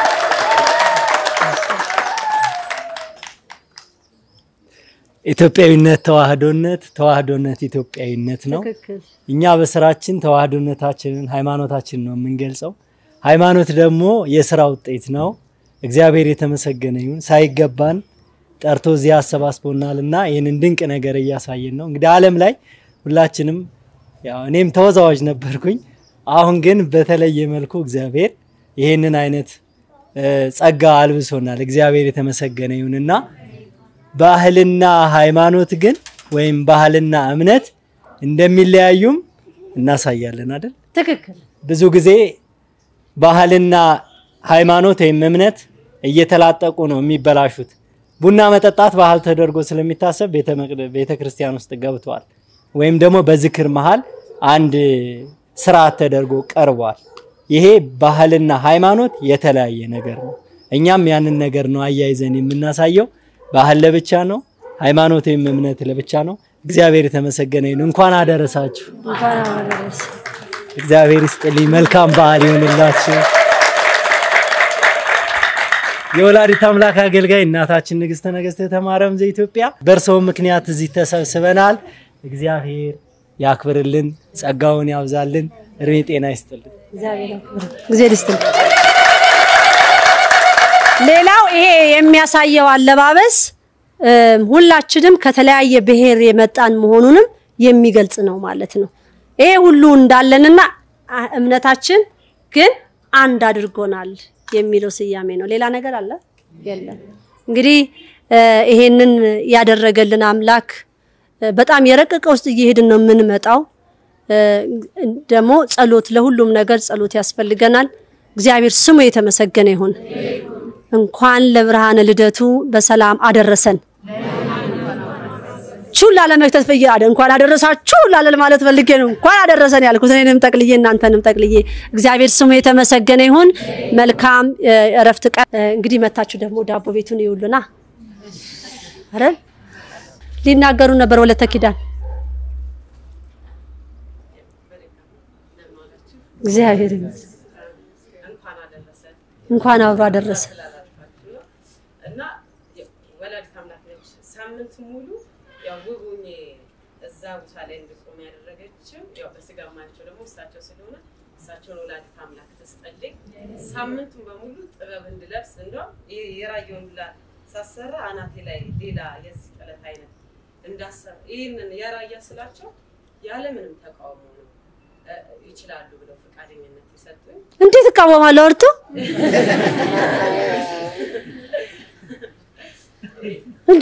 ኢትዮጵያዊነት ተዋህዶነት፣ ተዋህዶነት ኢትዮጵያዊነት ነው። ትክክል እኛ በስራችን ተዋህዶነታችንን ሃይማኖታችንን ነው የምንገልጸው። ሃይማኖት ደግሞ የስራ ውጤት ነው። እግዚአብሔር የተመሰገነ ይሁን። ሳይገባን ጠርቶ እዚህ አሰባስቦናል እና ይህንን ድንቅ ነገር እያሳየን ነው። እንግዲህ ዓለም ላይ ሁላችንም ያው እኔም ተወዛዋዥ ነበርኩኝ። አሁን ግን በተለየ መልኩ እግዚአብሔር ይህንን አይነት እ፣ ጸጋ አልብሶናል። እግዚአብሔር የተመሰገነ ይሁንና ባህልና ሃይማኖት ግን ወይም ባህልና እምነት እንደሚለያዩም እናሳያለን አይደል? ትክክል ብዙ ጊዜ ባህልና ሃይማኖት ወይም እምነት እየተላጠቁ ነው የሚበላሹት። ቡና መጠጣት ባህል ተደርጎ ስለሚታሰብ ቤተ መቅደ- ቤተ ክርስቲያን ውስጥ ገብቷል። ወይም ደግሞ በዝክር መሃል አንድ ስርዓት ተደርጎ ቀርቧል። ይሄ ባህልና ሃይማኖት የተለያየ ነገር ነው። እኛም ያንን ነገር ነው አያይዘን የምናሳየው። ባህል ለብቻ ነው፣ ሃይማኖት ወይም እምነት ለብቻ ነው። እግዚአብሔር የተመሰገነ ይሁን። እንኳን አደረሳችሁ። እንኳን አደረሰ። እግዚአብሔር ይስጥልኝ። መልካም በዓል ይሆንላችሁ። የወላዲት አምላክ አገልጋይ እናታችን ንግስተ ነገስት ተማረም ዘኢትዮጵያ በእርስዎ ምክንያት እዚህ ተሰብስበናል። እግዚአብሔር ያክብርልን፣ ጸጋውን ያብዛልን፣ እድሜ ጤና ይስጥልን። እግዚአብሔር ያክብር። እግዚአብሔር ይስጥልን። ሌላው ይሄ የሚያሳየው አለባበስ እም፣ ሁላችንም ከተለያየ ብሔር የመጣን መሆኑንም የሚገልጽ ነው ማለት ነው። ይሄ ሁሉ እንዳለንና አ- እምነታችን ግን አንድ አድርጎናል የሚለው ስያሜ ነው። ሌላ ነገር አለ የለም። እንግዲህ እ፣ ይሄንን ያደረገልን አምላክ እ፣ በጣም የረቀቀ ውስጥ እየሄድን ነው የምንመጣው። እ፣ ደግሞ ጸሎት፣ ለሁሉም ነገር ጸሎት ያስፈልገናል። እግዚአብሔር ስሙ የተመሰገነ ይሁን። እንኳን ለብርሃነ ልደቱ በሰላም አደረሰን። ቹላ ለመክተት ፈየ አደ እንኳን አደረሳችሁ ላለ ማለት ፈልጌ ነው። እንኳን አደረሰን ያልኩት እኔንም ጠቅልዬ እናንተንም ጠቅልዬ። እግዚአብሔር ስሙ የተመሰገነ ይሁን። መልካም እ፣ እረፍት ቀን። እ፣ እንግዲህ መታችሁ ደግሞ ዳቦ ቤቱን ይውሉና አይደል ሊናገሩ ነበር ወለተ ኪዳን እግዚአብሔር ይመስገን። እንኳን አብሮ አደረሰ። እና ወላዲት አምላክ ነች። ሳምንት ሙሉ ያው ውብ ሆኜ እዛ ቦታ ላይ እንድቆም ያደረገችው ያው በስጋ ማያቸው ደግሞ እሳቸው ስለሆነ እሳቸውን ወላዲት አምላክ ትስጠልኝ። ሳምንቱን በሙሉ ጥበብ እንድለብስ እንደውም ይሄ የራየውን ሁላ ሳሰራ አናቴ ላይ ሌላ የዚህ ጥለት አይነት እንዳሰራ ይህንን የራያ ስላቸው ያለምንም ተቃውሞ ነው እ፣ ይችላሉ ብለው ፈቃደኝነት የሰጡኝ። እንዴት እቃወማለሁ? እርቱ እንጂ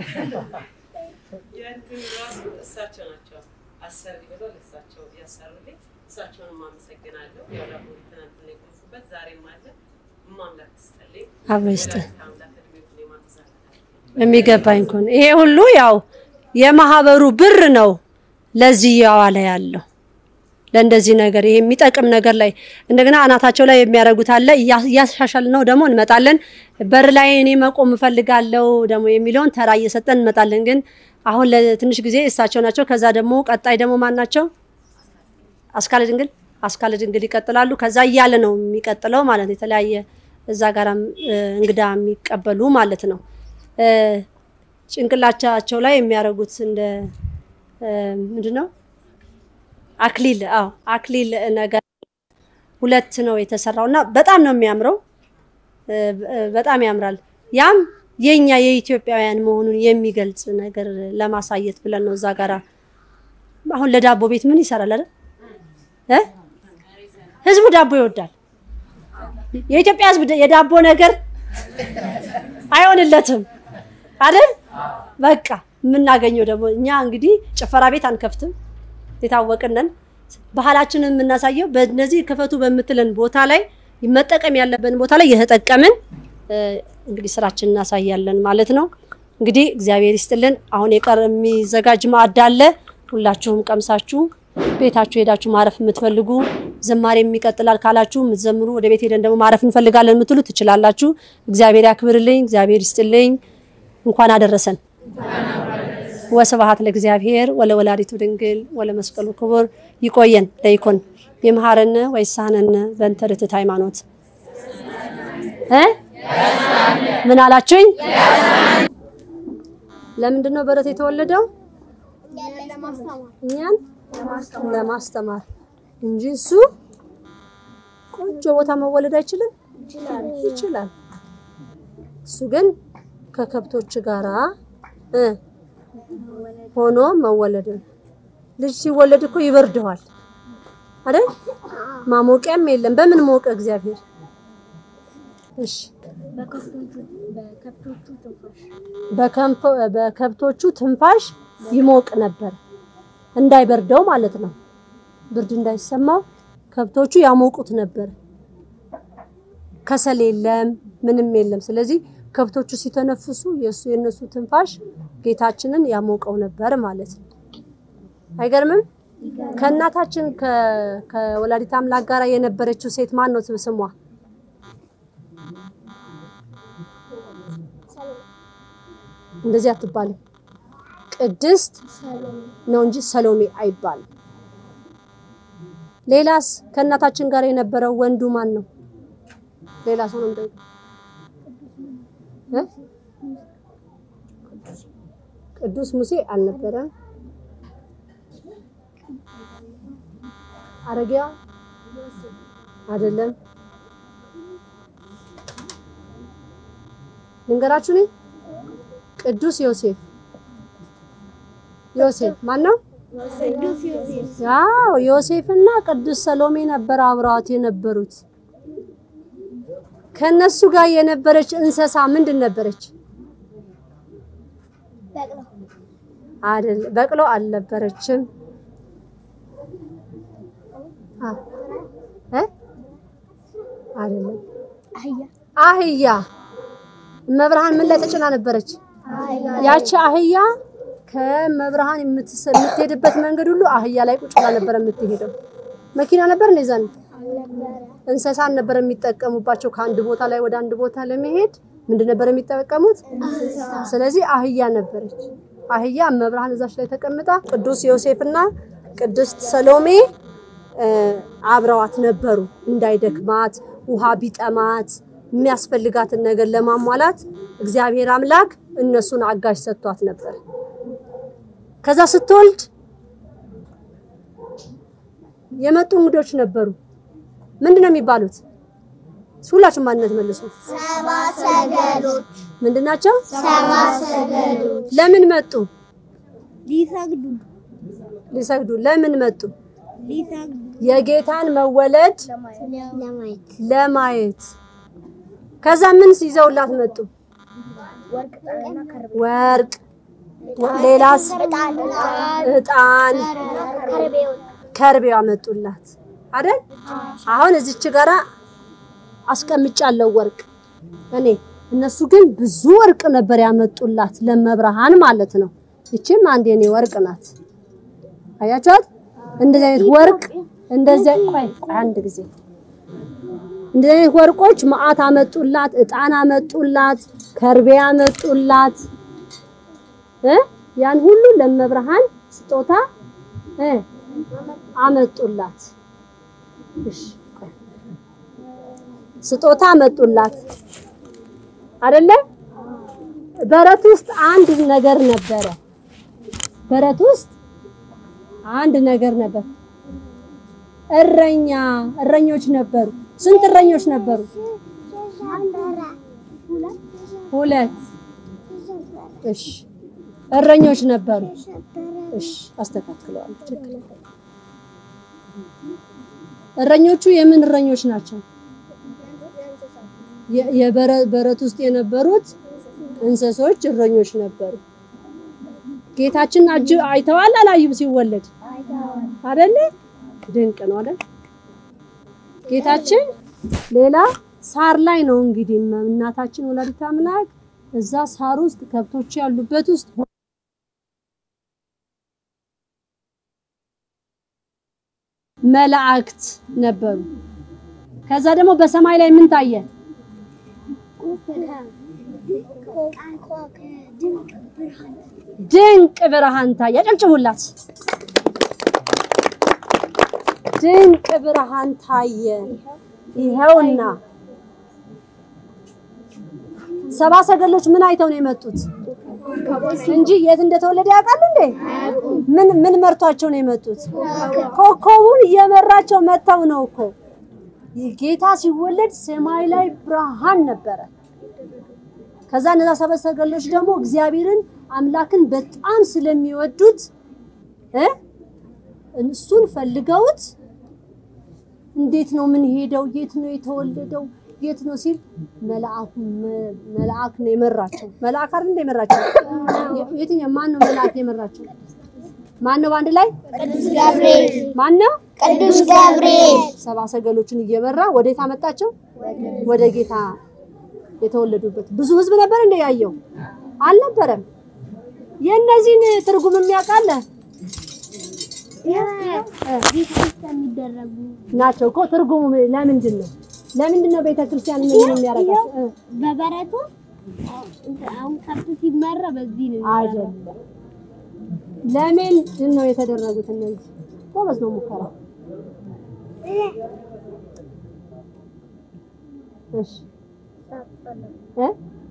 የእንትን ራሱ እሳቸው ናቸው አሰሪ ብለው ለእሳቸው ያሰሩልኝ። እሳቸውንም አመሰግናለሁ። ያው ላቦሪ ትናንትና የቆምኩበት ዛሬም አለ። እማምላክ ትስጠልኝ። አብሮ ይስጥ ወላዲተ አምላክ እድሜውን የማትዛላት የሚገባኝ እኮ ነው። ይሄ ሁሉ ያው የማህበሩ ብር ነው ለዚህ እያዋለ ያለው ለእንደዚህ ነገር ይሄ የሚጠቅም ነገር ላይ እንደገና አናታቸው ላይ የሚያደርጉት አለ። እያ- እያሻሻል ነው ደግሞ እንመጣለን። በር ላይ እኔ መቆም እፈልጋለሁ ደግሞ የሚለውን ተራ እየሰጠን እንመጣለን። ግን አሁን ለትንሽ ጊዜ እሳቸው ናቸው። ከዛ ደግሞ ቀጣይ ደግሞ ማን ናቸው? አስካለ ድንግል አስካለ ድንግል ይቀጥላሉ። ከዛ እያለ ነው የሚቀጥለው ማለት ነው። የተለያየ እዛ ጋራም እ፣ እንግዳ የሚቀበሉ ማለት ነው። እ፣ ጭንቅላቻቸው ላይ የሚያደርጉት እንደ እ፣ ምንድን ነው አክሊል አዎ አክሊል ነገር ሁለት ነው የተሰራው እና በጣም ነው የሚያምረው እ፣ እ፣ በጣም ያምራል ያም የኛ የኢትዮጵያውያን መሆኑን የሚገልጽ ነገር ለማሳየት ብለን ነው እዛ ጋራ አሁን ለዳቦ ቤት ምን ይሰራል አይደል እ ህዝቡ ዳቦ ይወዳል የኢትዮጵያ ህዝብ ደ- የዳቦ ነገር አይሆንለትም አይደል በቃ የምናገኘው ደግሞ እኛ እንግዲህ ጭፈራ ቤት አንከፍትም የታወቅነን ባህላችንን የምናሳየው በእነዚህ ክፈቱ በምትለን ቦታ ላይ መጠቀም ያለብን ቦታ ላይ የተጠቀምን እ፣ እንግዲህ ስራችን እናሳያለን ማለት ነው። እንግዲህ እግዚአብሔር ይስጥልን። አሁን የቀረ የሚዘጋጅ ማዕድ አለ። ሁላችሁም ቀምሳችሁ ቤታችሁ ሄዳችሁ ማረፍ የምትፈልጉ ዝማሬም ይቀጥላል ካላችሁ የምትዘምሩ ወደ ቤት ሄደን ደግሞ ማረፍ እንፈልጋለን የምትሉ ትችላላችሁ። እግዚአብሔር ያክብርልኝ። እግዚአብሔር ይስጥልኝ። እንኳን አደረሰን። ወስብሐት ለእግዚአብሔር ወለወላዲቱ ድንግል ወለመስቀሉ ክቡር። ይቆየን ለይኮን ይምሃረነ ወይሳነነ በእንተ ርትዕት ሃይማኖት እ ምን አላችሁኝ? ለምንድን ነው በረት የተወለደው? እኛን ለማስተማር እንጂ እሱ ቆንጆ ቦታ መወለድ አይችልም? ይችላል። እሱ ግን ከከብቶች ጋራ እ ሆኖ መወለድ ነው። ልጅ ሲወለድ እኮ ይበርደዋል አይደል? ማሞቂያም የለም። በምን ሞቀ እግዚአብሔር? እሺ በከንፈ- በከብቶቹ ትንፋሽ ይሞቅ ነበር፣ እንዳይበርደው ማለት ነው። ብርድ እንዳይሰማው ከብቶቹ ያሞቁት ነበር። ከሰል የለም፣ ምንም የለም። ስለዚህ ከብቶቹ ሲተነፍሱ የእሱ የእነሱ ትንፋሽ ጌታችንን ያሞቀው ነበር ማለት ነው። አይገርምም? ከእናታችን ከ- ከወላዲት አምላክ ጋር የነበረችው ሴት ማን ነው ስሟ? እንደዚህ አትባልም። ቅድስት ነው እንጂ ሰሎሜ አይባልም። ሌላስ ከእናታችን ጋር የነበረው ወንዱ ማን ነው? ሌላ ሰው ነው እንደው እ? ቅዱስ ሙሴ አልነበረም። አረጊያ አይደለም። ልንገራችሁ እኔ ቅዱስ ዮሴፍ ዮሴፍ ማን ነው? ያው ዮሴፍና ቅዱስ ሰሎሜ ነበር አብረዋት የነበሩት። ከነሱ ጋር የነበረች እንስሳ ምንድን ነበረች? አይደል በቅሎ አልነበረችም። አ እ አይደለም አህያ። መብርሃን ምን ላይ ተጭና ነበረች? ያቺ አህያ ከመብርሃን የምትሰ- የምትሄድበት መንገድ ሁሉ አህያ ላይ ቁጭ ብላ ነበር የምትሄደው። መኪና ነበር ነው ይዛን እንስሳን ነበር የሚጠቀሙባቸው። ከአንድ ቦታ ላይ ወደ አንድ ቦታ ለመሄድ ምንድን ነበር የሚጠቀሙት? ስለዚህ አህያ ነበረች። አህያ መብርሃን እዛች ላይ ተቀምጣ ቅዱስ ዮሴፍና ቅድስት ሰሎሜ እ፣ አብረዋት ነበሩ። እንዳይደክማት ውሃ ቢጠማት የሚያስፈልጋትን ነገር ለማሟላት እግዚአብሔር አምላክ እነሱን አጋዥ ሰጥቷት ነበር። ከዛ ስትወልድ የመጡ እንግዶች ነበሩ። ምንድን ነው የሚባሉት? ሁላችሁም ማንነት መልሱ። ሰባ ሰገሎች ምንድን ናቸው? ሰባ ሰገሎች ለምን መጡ? ሊሰግዱ ሊሰግዱ። ለምን መጡ? ሊሰግዱ የጌታን መወለድ ለማየት ለማየት። ከዛ ምን ይዘውላት መጡ? ወርቅ፣ ሌላስ? እጣን፣ ከርቤ አመጡላት አይደል? አሁን እዚች ጋራ አስቀምጫለሁ ወርቅ እኔ። እነሱ ግን ብዙ ወርቅ ነበር ያመጡላት ለመብርሃን ማለት ነው። ይቺም አንድ የኔ ወርቅ ናት። አያችኋት? እንደዚህ አይነት ወርቅ እንደዚህ ቆይ ቆይ አንድ ጊዜ እንደዚህ አይነት ወርቆች መዓት አመጡላት፣ እጣን አመጡላት፣ ከርቤ አመጡላት እ ያን ሁሉ ለመብርሃን ስጦታ እ አመጡላት። እሺ ቆይ ስጦታ አመጡላት አይደለ? በረት ውስጥ አንድ ነገር ነበረ። በረት ውስጥ አንድ ነገር ነበር። እረኛ እረኞች ነበሩ። ስንት እረኞች ነበሩ? ሁለት። እሺ እረኞች ነበሩ። እሺ አስተካክለዋለሁ። ችግር የለም። እረኞቹ የምን እረኞች ናቸው? የ- የበረ- በረት ውስጥ የነበሩት እንስሶች እረኞች ነበሩ። ጌታችን አጅ አይተዋል አላዩም? ሲወለድ አይደለ? ድንቅ ነው አይደል? ጌታችን ሌላ ሳር ላይ ነው እንግዲህ እናታችን ወላዲተ አምላክ እዛ ሳር ውስጥ ከብቶች ያሉበት ውስጥ መላእክት ነበሩ። ከዛ ደግሞ በሰማይ ላይ ምን ታየ? ድንቅ ብርሃን ታየ። አጨብጭቡላት። ድንቅ ብርሃን ታየ። ይኸውና ሰባ ሰገሎች ምን አይተው ነው የመጡት እንጂ የት እንደተወለደ ያውቃሉ እንዴ? ምን ምን መርቷቸው ነው የመጡት? ኮከቡን እየመራቸው መጥተው ነው እኮ። ይህ ጌታ ሲወለድ ሰማይ ላይ ብርሃን ነበረ። ከዛ እነዛ ሰባ ሰገሎች ደግሞ እግዚአብሔርን አምላክን በጣም ስለሚወዱት እ እሱን ፈልገውት እንዴት ነው ምን ሄደው የት ነው የተወለደው የት ነው ሲል መልአኩ መልአክ ነው የመራቸው። መልአክ አይደል እንደ የመራቸው? የትኛው ማን ነው መልአክ የመራቸው? ማን ነው በአንድ ላይ ቅዱስ ገብርኤል ማን ነው? ቅዱስ ገብርኤል ሰባ ሰገሎችን እየመራ ወዴት አመጣቸው? ወደ ጌታ የተወለዱበት። ብዙ ህዝብ ነበር እንደ ያየው አልነበረም። የእነዚህን ትርጉም የሚያውቃለ የሚደረጉ ናቸው እኮ ትርጉሙ ለምንድን ነው? ለምንድን ነው ቤተክርስቲያን ምን የሚያደርጋት? በበረቱ አሁን ከብት ሲመራ በዚህ ነው አይደለም። ለምንድን ነው የተደረጉት እነዚህ? ጎበዝ ነው ሙከራ። እሺ እ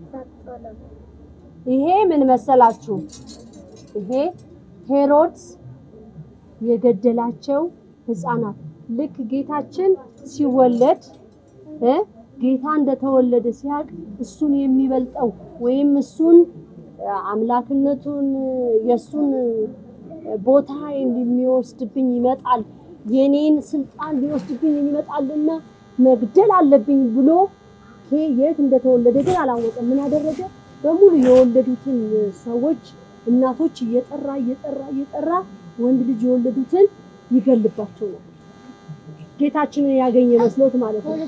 ይሄ ምን መሰላችሁ? ይሄ ሄሮድስ የገደላቸው ህፃናት ልክ ጌታችን ሲወለድ እ ጌታ እንደተወለደ ሲያውቅ እሱን የሚበልጠው ወይም እሱን አምላክነቱን የእሱን ቦታ የሚወስድብኝ ይመጣል፣ የኔን ስልጣን ሊወስድብኝ ይመጣልና መግደል አለብኝ ብሎ ይሄ የት እንደተወለደ ግን አላወቀም። ምን አደረገ? በሙሉ የወለዱትን ሰዎች እናቶች እየጠራ እየጠራ እየጠራ ወንድ ልጅ የወለዱትን ይገልባቸው ነበር። ጌታችንን ያገኘ መስሎት ማለት ነው።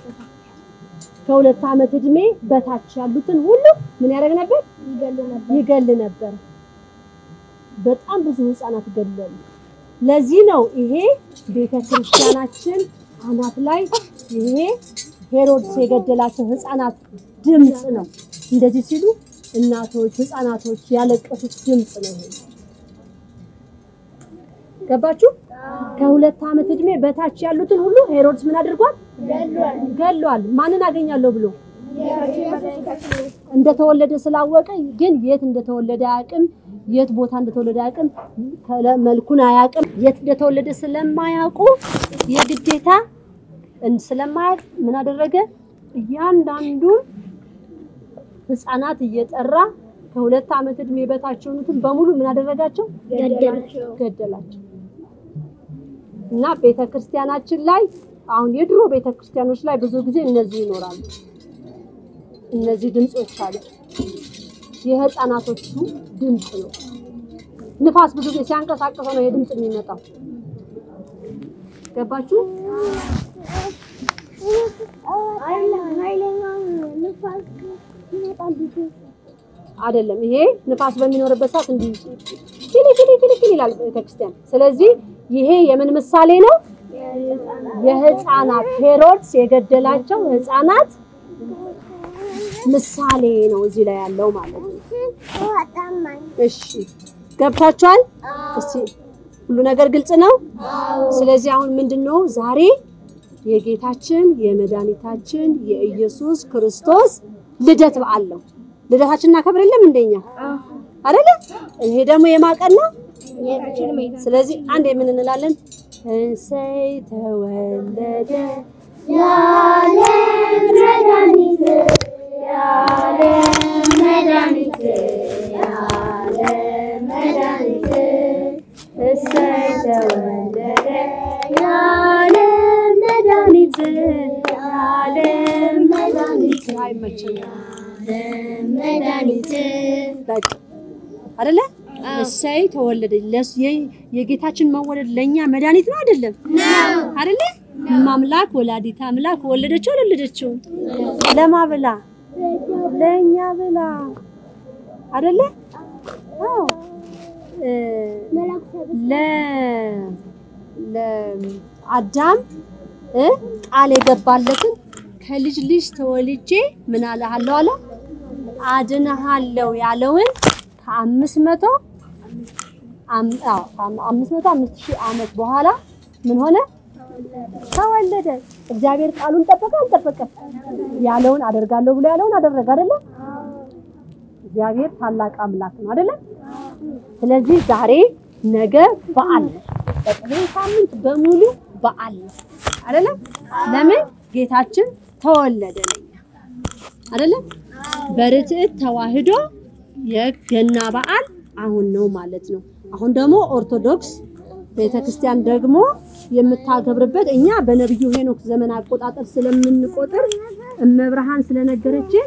ከሁለት ዓመት እድሜ በታች ያሉትን ሁሉ ምን ያደርግ ነበር? ይገል ነበር። በጣም ብዙ ህፃናት ገለሉ። ለዚህ ነው ይሄ ቤተ ክርስቲያናችን አናት ላይ ይሄ ሄሮድስ የገደላቸው ህፃናት ድምፅ ነው። እንደዚህ ሲሉ እናቶች፣ ህፃናቶች ያለቀሱት ድምፅ ነው። ይሄ ገባችሁ? ከሁለት ዓመት እድሜ በታች ያሉትን ሁሉ ሄሮድስ ምን አድርጓል? ገሏል። ማንን አገኛለሁ ብሎ እንደተወለደ ስላወቀ ግን የት እንደተወለደ አያውቅም። የት ቦታ እንደተወለደ አያውቅም። ከለ- መልኩን አያውቅም። የት እንደተወለደ ስለማያውቁ የግዴታ እን- ስለማያውቅ ምን አደረገ? እያንዳንዱን ህፃናት እየጠራ ከሁለት ዓመት እድሜ በታች የሆኑትን በሙሉ ምን አደረጋቸው? ገደላቸው። ገደላቸው። እና ቤተ ክርስቲያናችን ላይ አሁን የድሮ ቤተ ክርስቲያኖች ላይ ብዙ ጊዜ እነዚህ ይኖራሉ። እነዚህ ድምጾች አሉ። የህፃናቶቹ ድምፅ ነው። ንፋስ ብዙ ጊዜ ሲያንቀሳቅሰው ነው የድምፅ የሚመጣው። ገባችሁ? ኃይለኛው ንፋስ ይመጣል። አይደለም። ይሄ ንፋስ በሚኖርበት ሰዓት እንዲህ ኪሊ ኪሊ ኪሊ ኪሊ ይላል ቤተክርስቲያን። ስለዚህ ይሄ የምን ምሳሌ ነው? የህፃናት ሄሮድስ የገደላቸው ህፃናት ምሳሌ ነው እዚህ ላይ ያለው ማለት ነው። እሺ ገብቷችኋል? እስቲ ሁሉ ነገር ግልጽ ነው። ስለዚህ አሁን ምንድነው ዛሬ የጌታችን የመድኃኒታችን የኢየሱስ ክርስቶስ ልደት በዓል ነው። ልደታችን እናከብር የለም እንደኛ አይደለ? ይሄ ደግሞ የማቀን ነው። ስለዚህ አንድ የምን እንላለን? እሰይ ተወለደ የዓለም መድኃኒት የዓለም መድኃኒት የዓለም መድኃኒት እሰይ ተወለደ የዓለም መድኃኒት የዓለም መድኃኒት አይመቸኝም መድኃኒት በቃ አይደለ? እሰይ ተወለደ። ለሱ የ- የጌታችን መወለድ ለኛ መድኃኒት ነው አይደለም? አይደለ? ማምላክ ወላዲት አምላክ ወለደችው አልወለደችው? ለማ ብላ ለኛ ብላ አይደለ? አዎ እ ለ ለአዳም እ ቃል የገባለትን ከልጅ ልጅ ተወልጄ ምን አለሃለሁ አለ አድንሃለሁ ያለውን ከአምስት መቶ አም- አዎ፣ ከአም- አምስት መቶ አምስት ሺህ ዓመት በኋላ ምን ሆነ? ተወለደ። እግዚአብሔር ቃሉን ጠበቀ አልጠበቀ? ያለውን አደርጋለሁ ብሎ ያለውን አደረገ አይደለ? እግዚአብሔር ታላቅ አምላክ ነው አይደለ? ስለዚህ ዛሬ ነገ በዓል ነው። በቃ ይሄ ሳምንት በሙሉ በዓል ነው አይደለ? ለምን ጌታችን ተወለደ ለኛ አይደለ? በርትዕት ተዋህዶ የገና በዓል አሁን ነው ማለት ነው። አሁን ደግሞ ኦርቶዶክስ ቤተክርስቲያን ደግሞ የምታከብርበት እኛ በነቢዩ ሄኖክ ዘመን አቆጣጠር ስለምንቆጥር እመብርሃን ስለነገረችን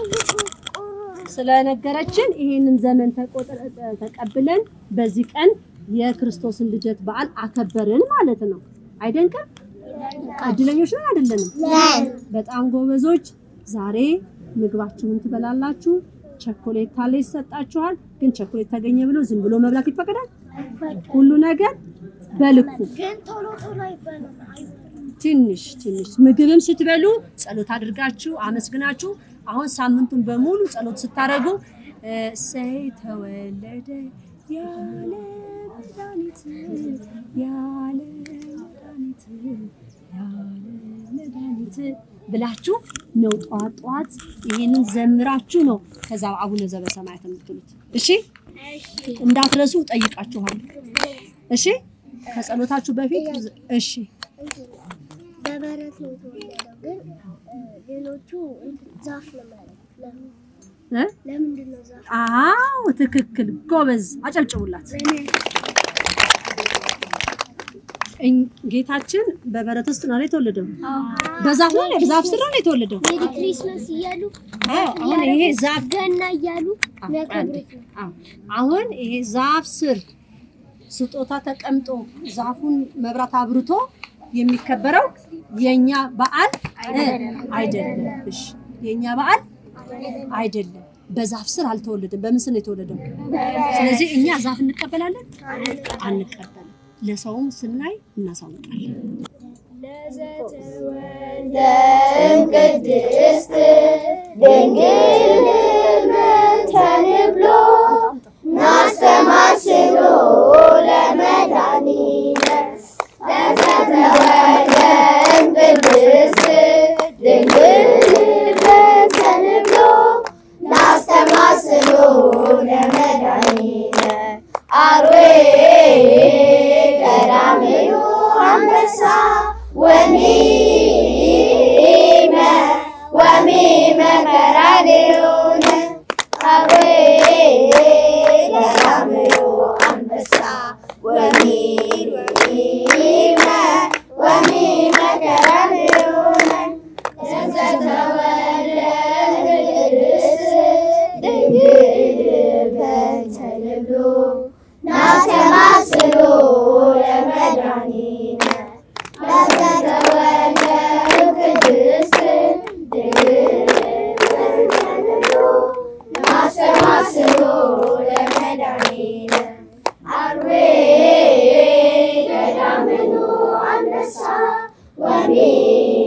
ስለነገረችን ይሄንን ዘመን ተቆጥረ ተቀብለን በዚህ ቀን የክርስቶስን ልደት በዓል አከበርን ማለት ነው። አይደንቅም? እድለኞች ነን አይደለንም? በጣም ጎበዞች። ዛሬ ምግባችሁን ትበላላችሁ። ቸኮሌት ካለ ይሰጣችኋል። ግን ቸኮሌት ተገኘ ብሎ ዝም ብሎ መብላት ይፈቀዳል? ሁሉ ነገር በልኩ ግን ቶሎ ቶሎ አይባልም። ትንሽ ትንሽ ምግብም ስትበሉ ጸሎት አድርጋችሁ አመስግናችሁ አሁን ሳምንቱን በሙሉ ጸሎት ስታደርጉ እሰይ ተወለደ ያለ መድኃኒት ያለ መድኃኒት ያለ መድኃኒት ብላችሁ ነው ጠዋት ጠዋት ይሄንን ዘምራችሁ ነው ከዛ አቡነ ዘበሰማያት የምትሉት። እሺ እንዳትረሱ ጠይቃችኋል። እሺ ከጸሎታችሁ በፊት እሺ በበረት ነው የተወለደው። ግን እ፣ ሌሎቹ ዛፍ ነው ማለት ለምን እ? ለምንድን ነው ዛፍ? አዎ ትክክል፣ ጎበዝ፣ አጨብጭቡላት። እኝ- ጌታችን በበረት ውስጥ ነው የተወለደው። በዛፍ ነው በዛፍ ስር ነው የተወለደው። ሜሪ ክሪስማስ እያሉ አዎ አሁን ይሄ ዛፍ ገና እያሉ አዎ፣ የሚያከብሩት ነው። አዎ፣ አሁን ይሄ ዛፍ ስር ስጦታ ተቀምጦ ዛፉን መብራት አብርቶ የሚከበረው የኛ በዓል እ፣ አይደለም። እሺ የኛ በዓል አይደለም። በዛፍ ስር አልተወለደም። በምን ስር ነው የተወለደው? ስለዚህ እኛ ዛፍ እንቀበላለን አንቀበልም። ለሰውም ስናይ እናሳውቃለን። ቅድስት ድንግል ተንብሎ ናስተማስሎ ለመድኃኒነ ለዘተወልደን ቅድስት ድንግል ተንብሎ ናስተማስሎ ለመድኃኒነ አርዌ ቀዳሚው አንበሳ ወኒመ መከራንዮነ አርዌ ገዳምዮ አንበሳ ወሚል ወሚል ወሚል መከራንዮነ ዘተወልደ ቅድስት ድንግል በተልብሎ ናስተማስሎ ለመድኃኒነ ለዘተወልደ ቅድስት ድንግል በተልብሎ ናስተማስሎ ለመድኃኒነ አርዌ ገዳምኑ አንበሳ ወሚል